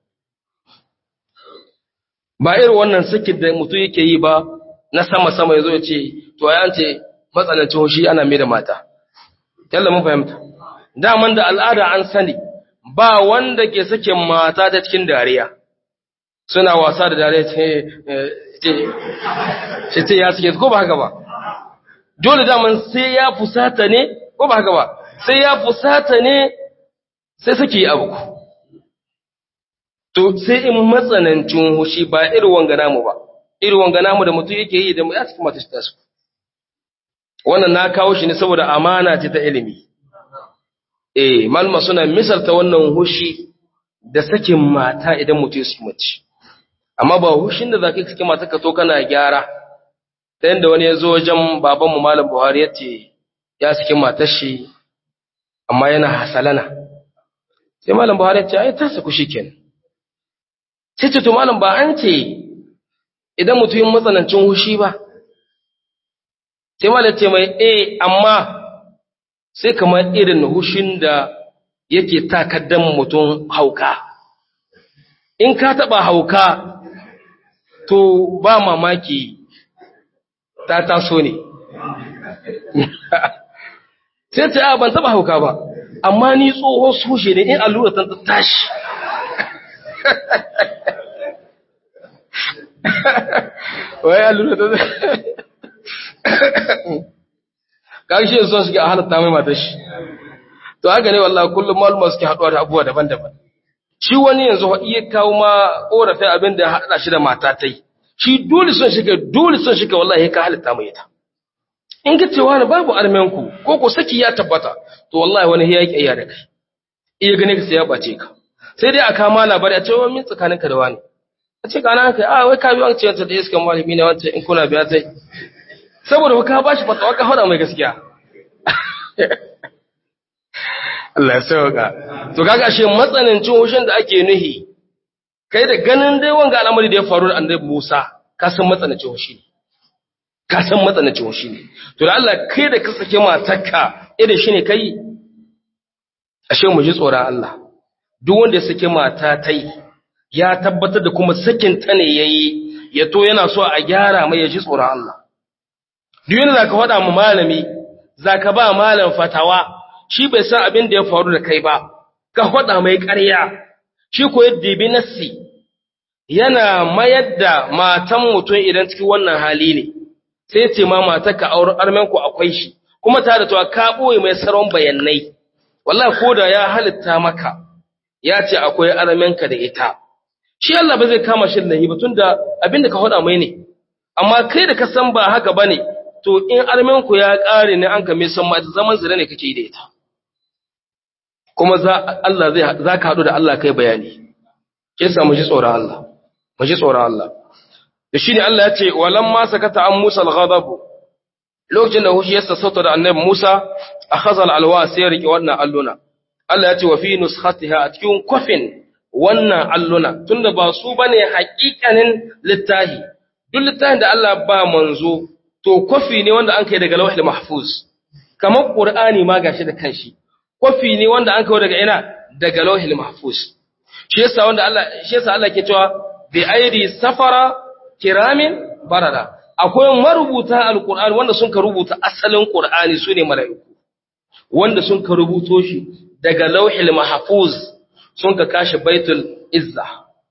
ba irin wannan sakin da mutum yake yi ba na sama-sama ya zo ya ce to ya ce matsanancin hushi ana mai da mata yalla mun fahimta daman da al'ada an sani ba wanda ke sakin mata ta cikin dariya suna wasa da dariya ce ce ya suke ko ba haka ba dole daman sai ya fusata ne ko ba haka ba sai ya fusata ne sai suke yi abu to sai in matsanancin hushi ba irin wanga namu ba irin wanga namu da mutum yake yi da ya cikin mata shi tasu wannan na kawo shi ne saboda amana ce ta ilimi eh malma suna misalta wannan hushi da sakin mata idan mutum ya saki mace amma ba hushin da zaka saki mata ka to kana gyara ta yanda wani ya zo wajen babanmu malam Buhari ya ce ya saki matar shi amma yana hasalana sai malam Buhari ya ce ai ta saku shikenan sai ce to malam ba an ce idan mutum yin matsanancin hushi ba sai malam ce mai eh amma sai kamar irin hushin da yake takaddan mutum hauka in ka taba hauka to ba mamaki ta taso ne sai ce a ban taba hauka ba amma ni tsohon sushe ne in allura ta tashi wai allura ta kashi son suke a halatta mai matar shi to haka ne wallahi kullum maluma suke haɗuwa da abubuwa daban-daban shi wani yanzu iya kawo ma ƙorafin abin da haɗa shi da mata ta yi shi dole son shiga dole son shiga wallahi ka halitta mai ita in ka cewa ne babu armenku ko ko saki ya tabbata to wallahi wani ya yi ƙiyya da kai iya gane ka sai ya ɓace ka sai dai a kama labari a ce wa min tsakaninka da wani a ce kana kai a wai ka biyo an ce wata da iskan malami ne wancan in kuna biya tai saboda ka ba shi fatawa ka faɗa mai gaskiya Allah ya sauka to kaga ashe matsanancin hushin da ake nuhi kai da ganin dai wanga al'amari da ya faru da annabi Musa ka san matsanancin hushi ne ka san matsanancin hushi ne to da Allah kai da ka sake matarka irin shi ne kai ashe mu ji tsoron Allah duk wanda ya sake mata tai ya tabbatar da kuma sakin ta ne yayi ya to yana so a gyara mai ya ji tsoron Allah duk yana zaka faɗa mu malami zaka ba malam fatawa shi bai san abin da ya faru da kai ba ka faɗa mai ƙarya shi ko yadda bi nassi yana mayar da matan mutum idan cikin wannan hali ne sai ce ma matar ka auren armen ku akwai shi kuma ta da to ka boye mai saron bayanai wallahi ko da ya halitta maka ya ce akwai armen ka da ita shi Allah ba zai kama shi da ba tunda abin da ka faɗa mai ne amma kai da ka san ba haka bane to in armen ku ya ƙare ne an kame san ma zaman zira ne kake yi da ita kuma za Allah zai za ka haɗu da Allah kai bayani ke sa mu ji tsoron Allah mu ji tsoron Allah da shine Allah ya ce walam ma sakata an Musa al-ghadab lokacin da hushi ya sassauta da annabi Musa akhazal alwa sai ya rike wannan alluna Allah ya ce wa fi nuskhatiha a cikin kofin wannan alluna tunda ba su bane haƙiƙanin littahi duk littahin da Allah ba manzo to kofi ne wanda an kai daga lauhil mahfuz kamar qur'ani ma gashi da kanshi kofi ne wanda an kawo daga ina daga lauhil mahfuz shi yasa wanda Allah shi yasa Allah ke cewa bi aidi safara kiramin barada akwai marubuta alqur'ani wanda sun ka rubuta asalin qur'ani sune mala'iku wanda sun ka rubuto shi daga lauhil mahfuz sun ka kashi baitul izza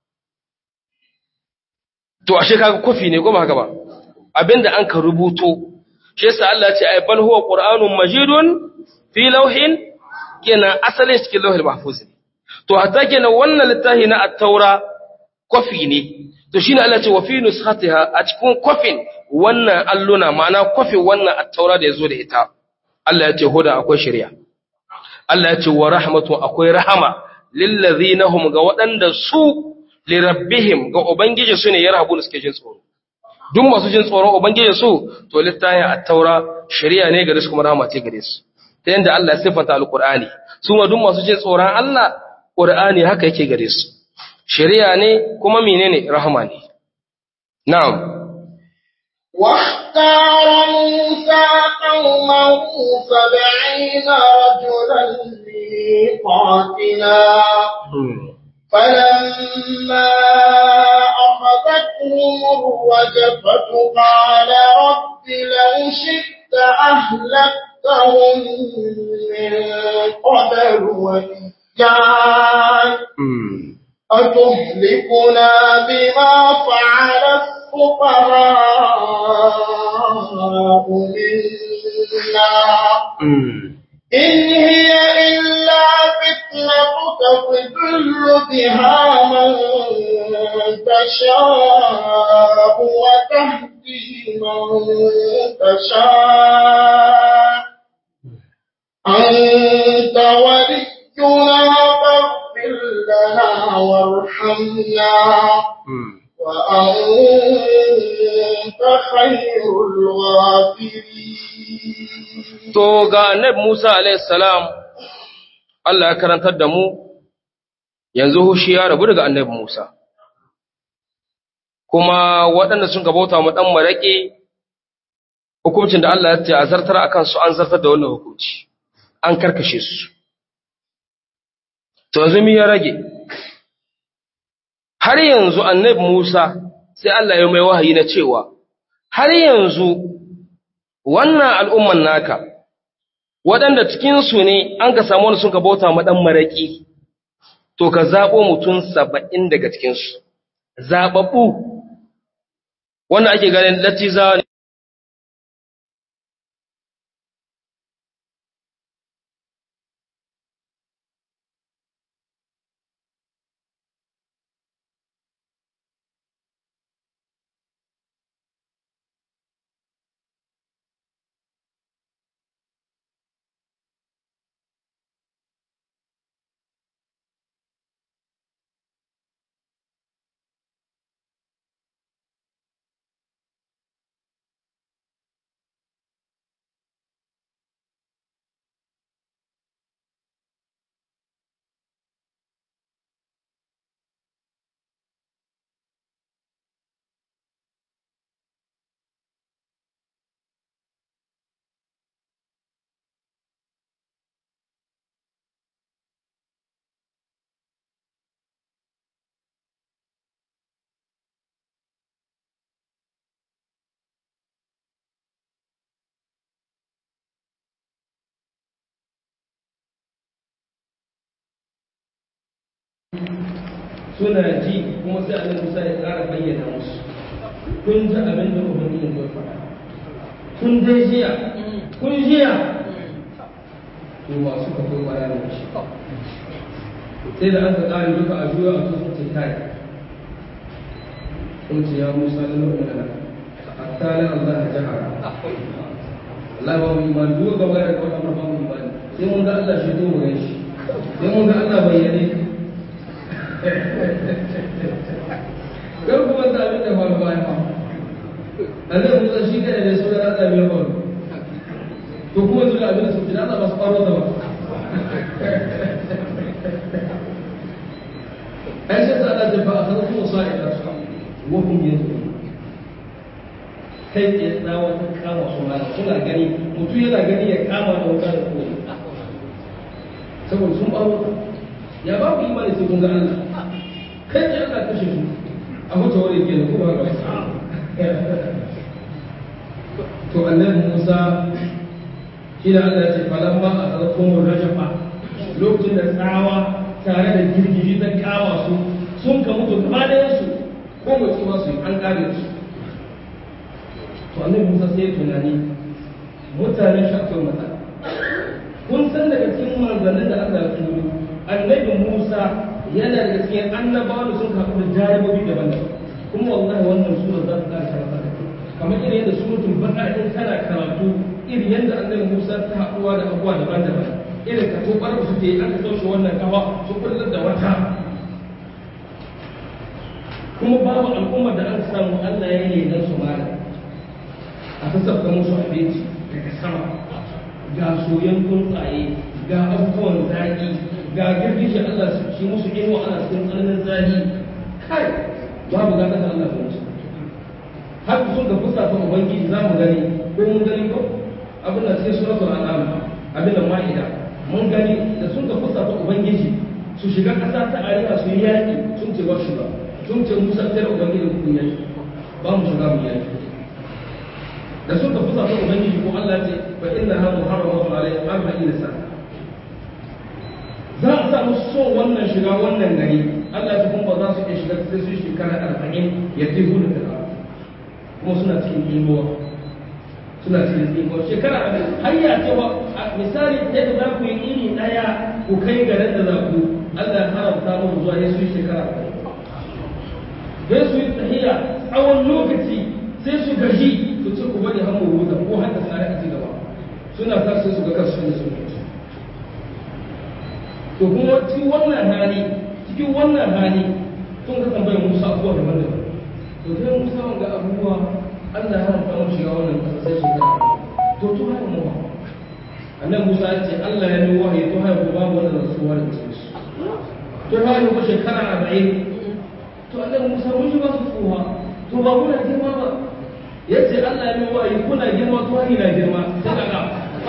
to ashe kaga kofi ne ko ba haka ba abinda an ka rubuto shi yasa Allah ya ce ay bal huwa qur'anun majidun fi lauhin kenan asalin cikin lauhil mahfuz ne to hatta kenan wannan littafi na at-taura kofi ne to shine Allah ya ce wa fi nuskhatiha a cikin kofin wannan alluna ma'ana kofin wannan at-taura da yazo da ita Allah ya ce huda akwai shari'a Allah ya ce wa rahmatu akwai rahama lillazina hum ga waɗanda su li rabbihim ga ubangiji su ne yarhabu suke jin tsoro duk masu jin tsoron ubangiji su to littafin at-taura shari'a ne gare su kuma rahama ce gare su ta yanda Allah ya sifanta alqur'ani su ma duk masu jin tsoron Allah qur'ani haka yake gare su shari'a ne kuma menene rahama ne na'am
واختار موسى قومه سبعين رجلا لميقاتنا فلما أخذتهم الرجفة قال رب لو شئت أهلكتهم من قبل وإياي أتهلكنا بما فعل الفقراء منا إن هي إلا فتنتك تضل بها من تشاء وتهدي من تشاء أنت ولينا فاغفر لنا وارحمنا وأنت خير الغافرين
To ga annabi Musa alaihissalam Allah ya karantar da mu yanzu hushi ya rabu daga annabi Musa. Kuma waɗanda sun gabauta mu ɗan maraƙi hukuncin da Allah ya ce a zartar a kansu an zartar da wannan hukunci, an karkashe su. To yanzu mi ya rage. Har yanzu annabi Musa sai Allah ya mai wahayi na cewa, har yanzu wannan al'umman naka, waɗanda cikinsu ne an ka samu wani sun ka bauta maɗan maraƙi, to ka zaɓo mutum saba'in daga cikinsu, zaɓaɓɓu, wanda ake ganin latiza ne. suna ji kuma sai annabi Musa ya ƙara bayyana musu kun ji abin da ubangiji ya faɗa kun dai jiya kun jiya to masu ka kai bayanin shi sai da aka ƙare duka a juya a cikin ce kai kun ce ya Musa da nuna da hatta la Allah ya jahara Allah ba mu imani duk gaba da kawai ba mu imani sai mun ga Allah shi to mu shi sai mun ga Allah bayyane kar kuma ta abin da faru bayan ba annabi Musa shi kada da sura Allah bai faru to kuma zuwa abin da su ji Allah ba su faro da ba ai sai ta Allah ta ba a sanar kuma sa'i da su wa hum yanzu kai ke tsawa ta kama suna suna gani mutum yana gani ya kama da wuta da kuma saboda sun baro ya ba ku imani sai kun ga Allah kai ke Allah kashe su a mutu wani ke da kuma ga
to annabi Musa shi da Allah ce falamma a tsarkon rajafa lokacin da tsawa tare da girgiji ta kawa su sun ka mutu gaba ɗayan su ko mutu ba su yi an kare su to annabi Musa sai tunani mutanen shi akwai mata kun san daga cikin manzannin da Allah ya turo annabi Musa yana daga cikin annabawa da sun kafu da jarabobi daban-daban kuma wallahi wannan sura za ta ƙara karanta kamar irin yadda suratul baqara in kana karatu irin yadda annabi Musa ta haɗuwa da abubuwa daban-daban irin ka to bar su ke aka taushe wannan kawa su kullar da wata kuma babu al'ummar da an samu Allah ya yi nan su mara a sassafta musu abinci daga sama ga soyan tsuntsaye ga abubuwan zaƙi ga girgishe Allah su ci musu inuwa ana cikin tsananin zaƙi kai babu gata da Allah kuma har sun ga fusa ta ubangiji za mu gani ko mun gani ko abin da cikin suratul an'am abin da ma'ida mun gani da sun ga fusa ta ubangiji su shiga ƙasa ta arewa su yi yaƙi sun ce ba shiga sun ce musa tare ubangiji ku yaƙi ba mu shiga mu yaƙi da sun ka fusa ta ubangiji ko Allah ce fa inna ha muharramatu alayhi arba'in sana za a sa musu son wannan shiga wannan gari Allah ya kuma ba za su iya shiga sai su shekara arba'in ya fi hudu da kuma suna cikin imuwa suna cikin imuwa shekara arba'in har ya cewa misali yadda za ku yi iri ɗaya ku kai garin da za ku Allah ya haramta mu zuwa ya su yi shekara arba'in sai su yi tahiya tsawon lokaci sai su gaji su ce ku bari har mu huta ko har da tsari a ci gaba suna sa sai su ga kansu da su to kuma cikin wannan hali cikin wannan hali sun ka tambayar Musa abubuwa daban-daban to sai Musa wanga abubuwa Allah ya haramta mu shiga wannan kasa sai shekara to to haka mu annabi Musa ya ce Allah ya yi wahayi to haka babu wanda zai so wani cikin su to haka ko shekara 40 to annabi Musa mun ji ba su tsoha to ba kuna girma ba yace Allah ya yi wahayi kuna girma to haka na girma sai ka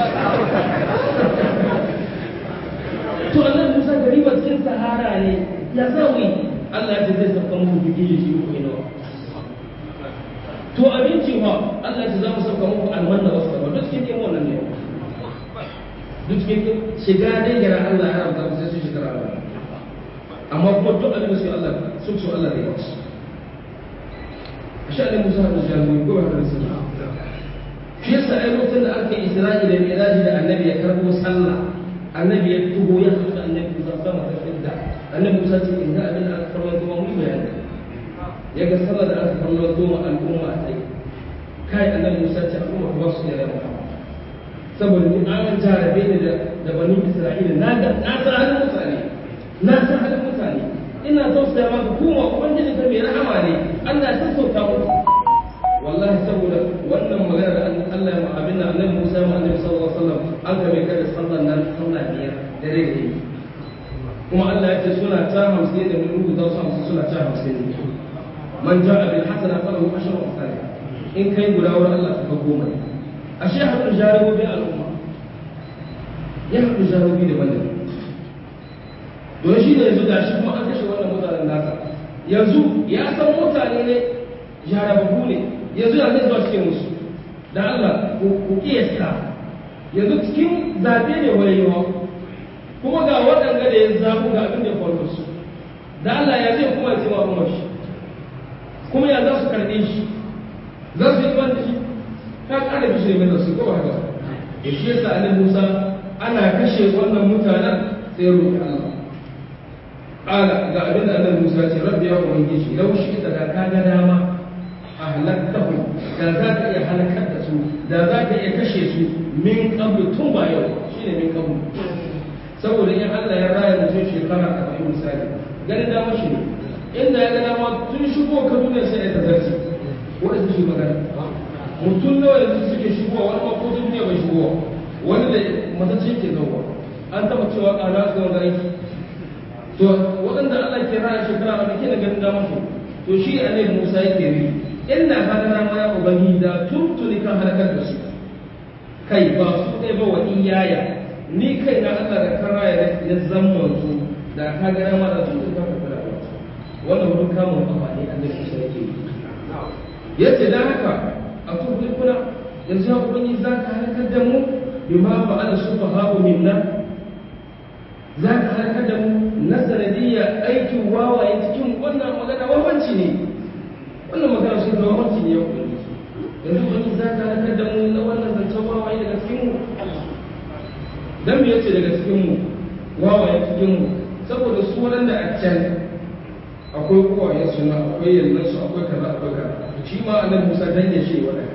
to annabi Musa gari ba cikin sahara ne ya zawi Allah ya ce zai saka muku bigiji shi ku ina to abinci ma Allah ya ce za mu saka muku almanna wasu ba duk cikin wannan ne duk cikin shiga dai gara Allah ya rabta sai su shiga Allah amma kuma duk abin da su Allah su su Allah ne wasu ashe ne Musa da jami'i ko ba da su shi yasa ai lokacin da aka yi Isra'i da Mi'raj da Annabi ya karbo sallah annabi ya tuho ya haɗu da annabi musa sama ta fidda annabi musa ce in ga abin da aka karɓar zuwa mu bayani ya ga sallar da aka karɓar zuwa al'umma a tsaye kai annabi musa ce al'umma ba su da rama saboda ni an jarabe ni da bani isra'ila na ga na san halin mutane na san halin mutane ina tausaya maka kuma ubangiji ka mai rahama ne Allah ya sassauta muku wallahi saboda wannan magana da Allah ya abin da annabi Musa ya annabi sallallahu alaihi wasallam an ga mai kada sallan nan sallah biyar da rage kuma Allah ya ce suna ta hamsin da mun rubuta su hamsin suna ta hamsin ne man ja'a bil hasana falahu ashru amsalha in kai guda wurin Allah ka goma ne ashe hadin jarabobin al'umma ya hadin jarabobi da bane don shi ne yanzu gashi kuma an kashe wannan mutanen nasa yanzu ya san mutane ne jarababu ne yanzu ya zai zuwa cikin musu da Allah ku kiyasta yanzu cikin zaɓe ne wayewa kuma ga waɗanda da ya zaɓu ga abin da ya faru su da Allah ya zai kuma ya ce wa shi kuma ya za su karɓe shi za su yi da shi ka ƙara bishi ne mai su ko haka da shi yasa annabi Musa ana kashe wannan mutanen sai roƙi Allah ƙala ga abin da annabi Musa ya ce rabbi ya ubangiji lau shi da ka ga dama ahlaktahu da za ka iya halakar da su da za ka iya kashe su min qablu tun ba yau shine min qablu saboda in Allah ya raya mutum shekara arba'in misali ganin dama shi ne inda ya ga dama tun shigo ka duniya sai ya tazarci wanda su shi magana mutum nawa yanzu suke shigowa wani ma ko duniya bai shigowa wani da matacce ke zauwa an taba cewa ƙara su wanda aiki to waɗanda Allah ke raya shekara arba'in da ganin dama shi to shi annabi Musa yake yi inda hadana ma ya ubangi da tuntuni kan halakar da su kai ba su kai ba wa iyaya ni kai na Allah da karaya ya zamman su da ka ga ma da tuntuni kan kula da wannan wurin kamun kafa ne annabi Musa yake yi yace dan haka a tuntuni kuna yanzu ya ubangiji za ka halakar da mu bima fa'ala sufaha'u minna za ka halakar da mu na sanadiyya aikin wawaye cikin wannan magana wawanci ne wannan magana sun zama wawanci ne ya ubangiji yanzu ubangiji za ka halakar da mu na wannan zancen wawaye daga cikin mu dan me yace daga cikin mu wawaye cikin mu saboda su waɗanda a can akwai uwayen su na akwai yallan su akwai kaza akwai kaza shi ma annabi Musa dan ya ce wannan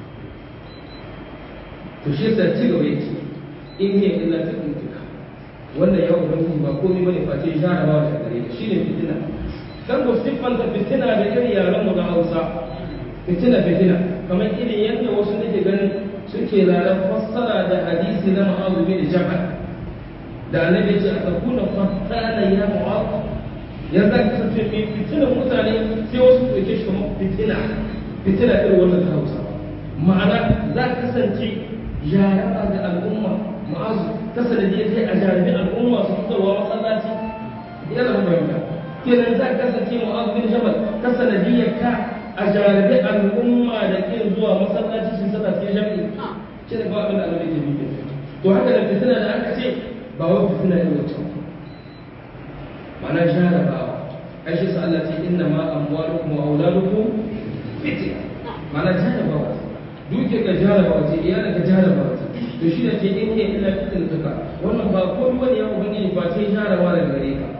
to shi yasa ci gaba yace in hiya illa fitnatuka wannan ya ubangiji ba komai bane face jarabawa da gare ka shine fitina dan ko siffanta fitina da irin yaran mu na Hausa fitina fitina kamar irin yadda wasu nake ganin suke rarar fassara da hadisi na Mu'adh bin Jabal da annabi ya ce a takuna fatana ya Mu'adh ya za ka kasance mai fitinan mutane sai wasu ɗauke shi kamar fitina fitina irin wannan ta Hausa ma'ana za ka kasance jaraba ga al'umma ma'azu ta sanadiyar sai a jarabi al'umma su fitarwa masallaci ya zama fahimta kenan za ka kasance ma'azu bin jabal ta sanadiyar ka a jarabi al'umma da ke zuwa masallaci sun sata cikin jami'i shi ne ba abin da annabi ke nufi to haka da fitina da aka ce ba wai fitina ne wacce ma'ana jarabawa ai shi sa Allah ce inna ma amwalukum wa auladukum fitna ma'ana jarabawa duke ka jarabawa ce iyalin ka jarabawa ce to shi da ce in ne illa fitin tuka wannan ba ko wani ya ubangiji ba sai jarabawa daga gare ka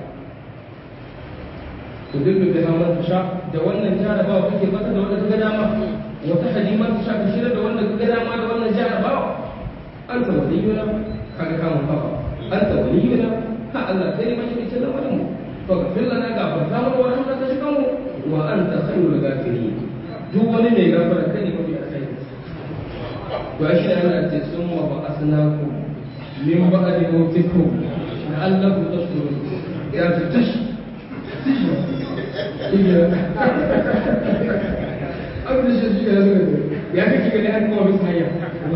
to duk da zaman ta sha da wannan jarabawa kake bata da wanda kaga dama wata hadima ta sha ka shirya da wanda kaga dama da wannan jarabawa an ta waliyuna kaga kamun kafa an ta waliyuna ha Allah kai mai yake cikin lamarin mu to ka filla na gafarta mu wa anta ka shiga mu wa anta khairul ghafirin duk wani mai gafara kai ne mafi alkhairi وعشنا أن ثم بعثناكم من بعد موتكم لعلكم تشكرون يا فتش أبدا شيء يا زلمة يا أخي كذا أنت ما بس هيا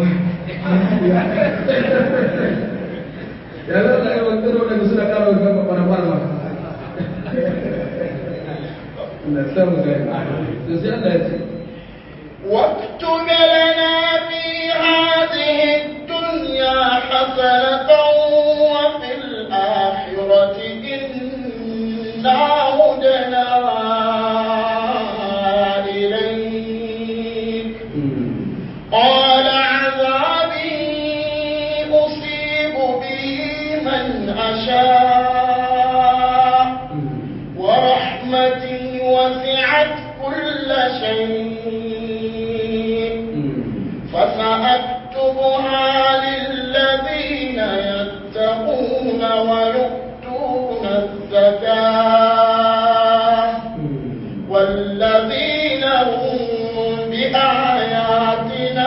يا لا لا يا ولد ولا مسنا كارو كم para para لا سامو زين زين لا
واكتب لنا في هذه الدنيا حسنة وفي الآخرة إنا هدنا إليك قال عذابي أصيب به من أشاء ورحمتي وسعت كل شيء فسأكتبها للذين يتقون ويؤتون الزكاة والذين هم بآياتنا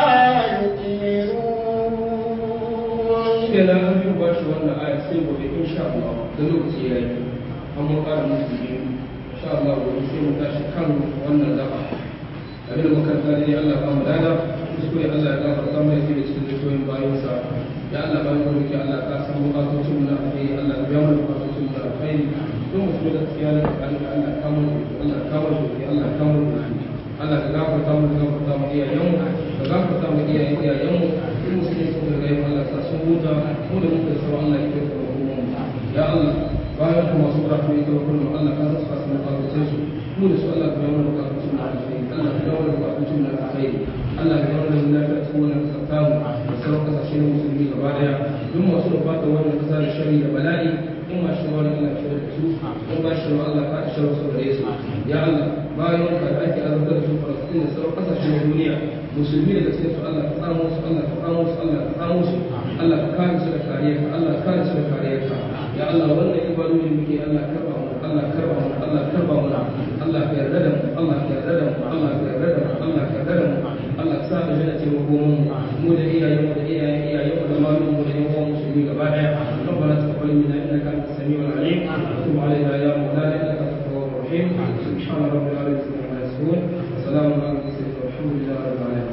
يؤمنون
kenan an yi ba shi wannan aya sai gobe insha Allah da lokaci ya yi an mun ƙara musu biyu insha Allah gobe sai mu tashi kan wannan zaba abin da muka tsari Allah ba mu dada kuskure Allah ya gafarta mai sai da cikin zuciyoyin bayansa ya Allah ba mu roki Allah ka san bukatocin mu na alheri Allah ya biya mu bukatocin mu na alheri don mu so da tsiya da tsakanin da Allah ka mu Allah ka mu Allah ka mu Allah ka gafarta mu ka gafarta mu iyayen mu ka gafarta mu iyayen iyayen mu in musulmi sun ga yin Allah sa sun huta mu da muka sauran Allah ya kai mu ya Allah bayan kuma su rafu ne kawai kullum Allah ka zasa su bukatocin su mu da su Allah ka biya mu bukatocin mu na alheri Allah ka biya mu bukatocin mu na alheri Allah ya zama da lafiya cikin wannan kasar tamu da sauran kasashe na musulmi gaba daya duk masu da fata wannan kasa da shari da bala'i in ma shi wani Allah shi da su in ba shi Allah ka shi su gare su ya Allah bayan ka da ake azabtar da su Falastin da sauran kasashe na duniya musulmi da cikin su Allah ka tsamo su Allah ka tsamo su Allah ka tsamo su Allah ka kare su da kariyarka Allah ka kare su da kariyarka ya Allah wannan ibadodin muke Allah karba mu Allah karba mu Allah karba mu Allah ka yarda da mu Allah ka yarda da mu Allah ka yarda da mu Allah ka yarda da mu Allah sa da jana ce makoman mu da iyayen mu da iyayen iyayen mu da malum mu da yan uwan musulmi gaba daya ربنا تقبل منا انك انت السميع العليم وتب علينا يا مولانا انك انت التواب الرحيم سبحان ربك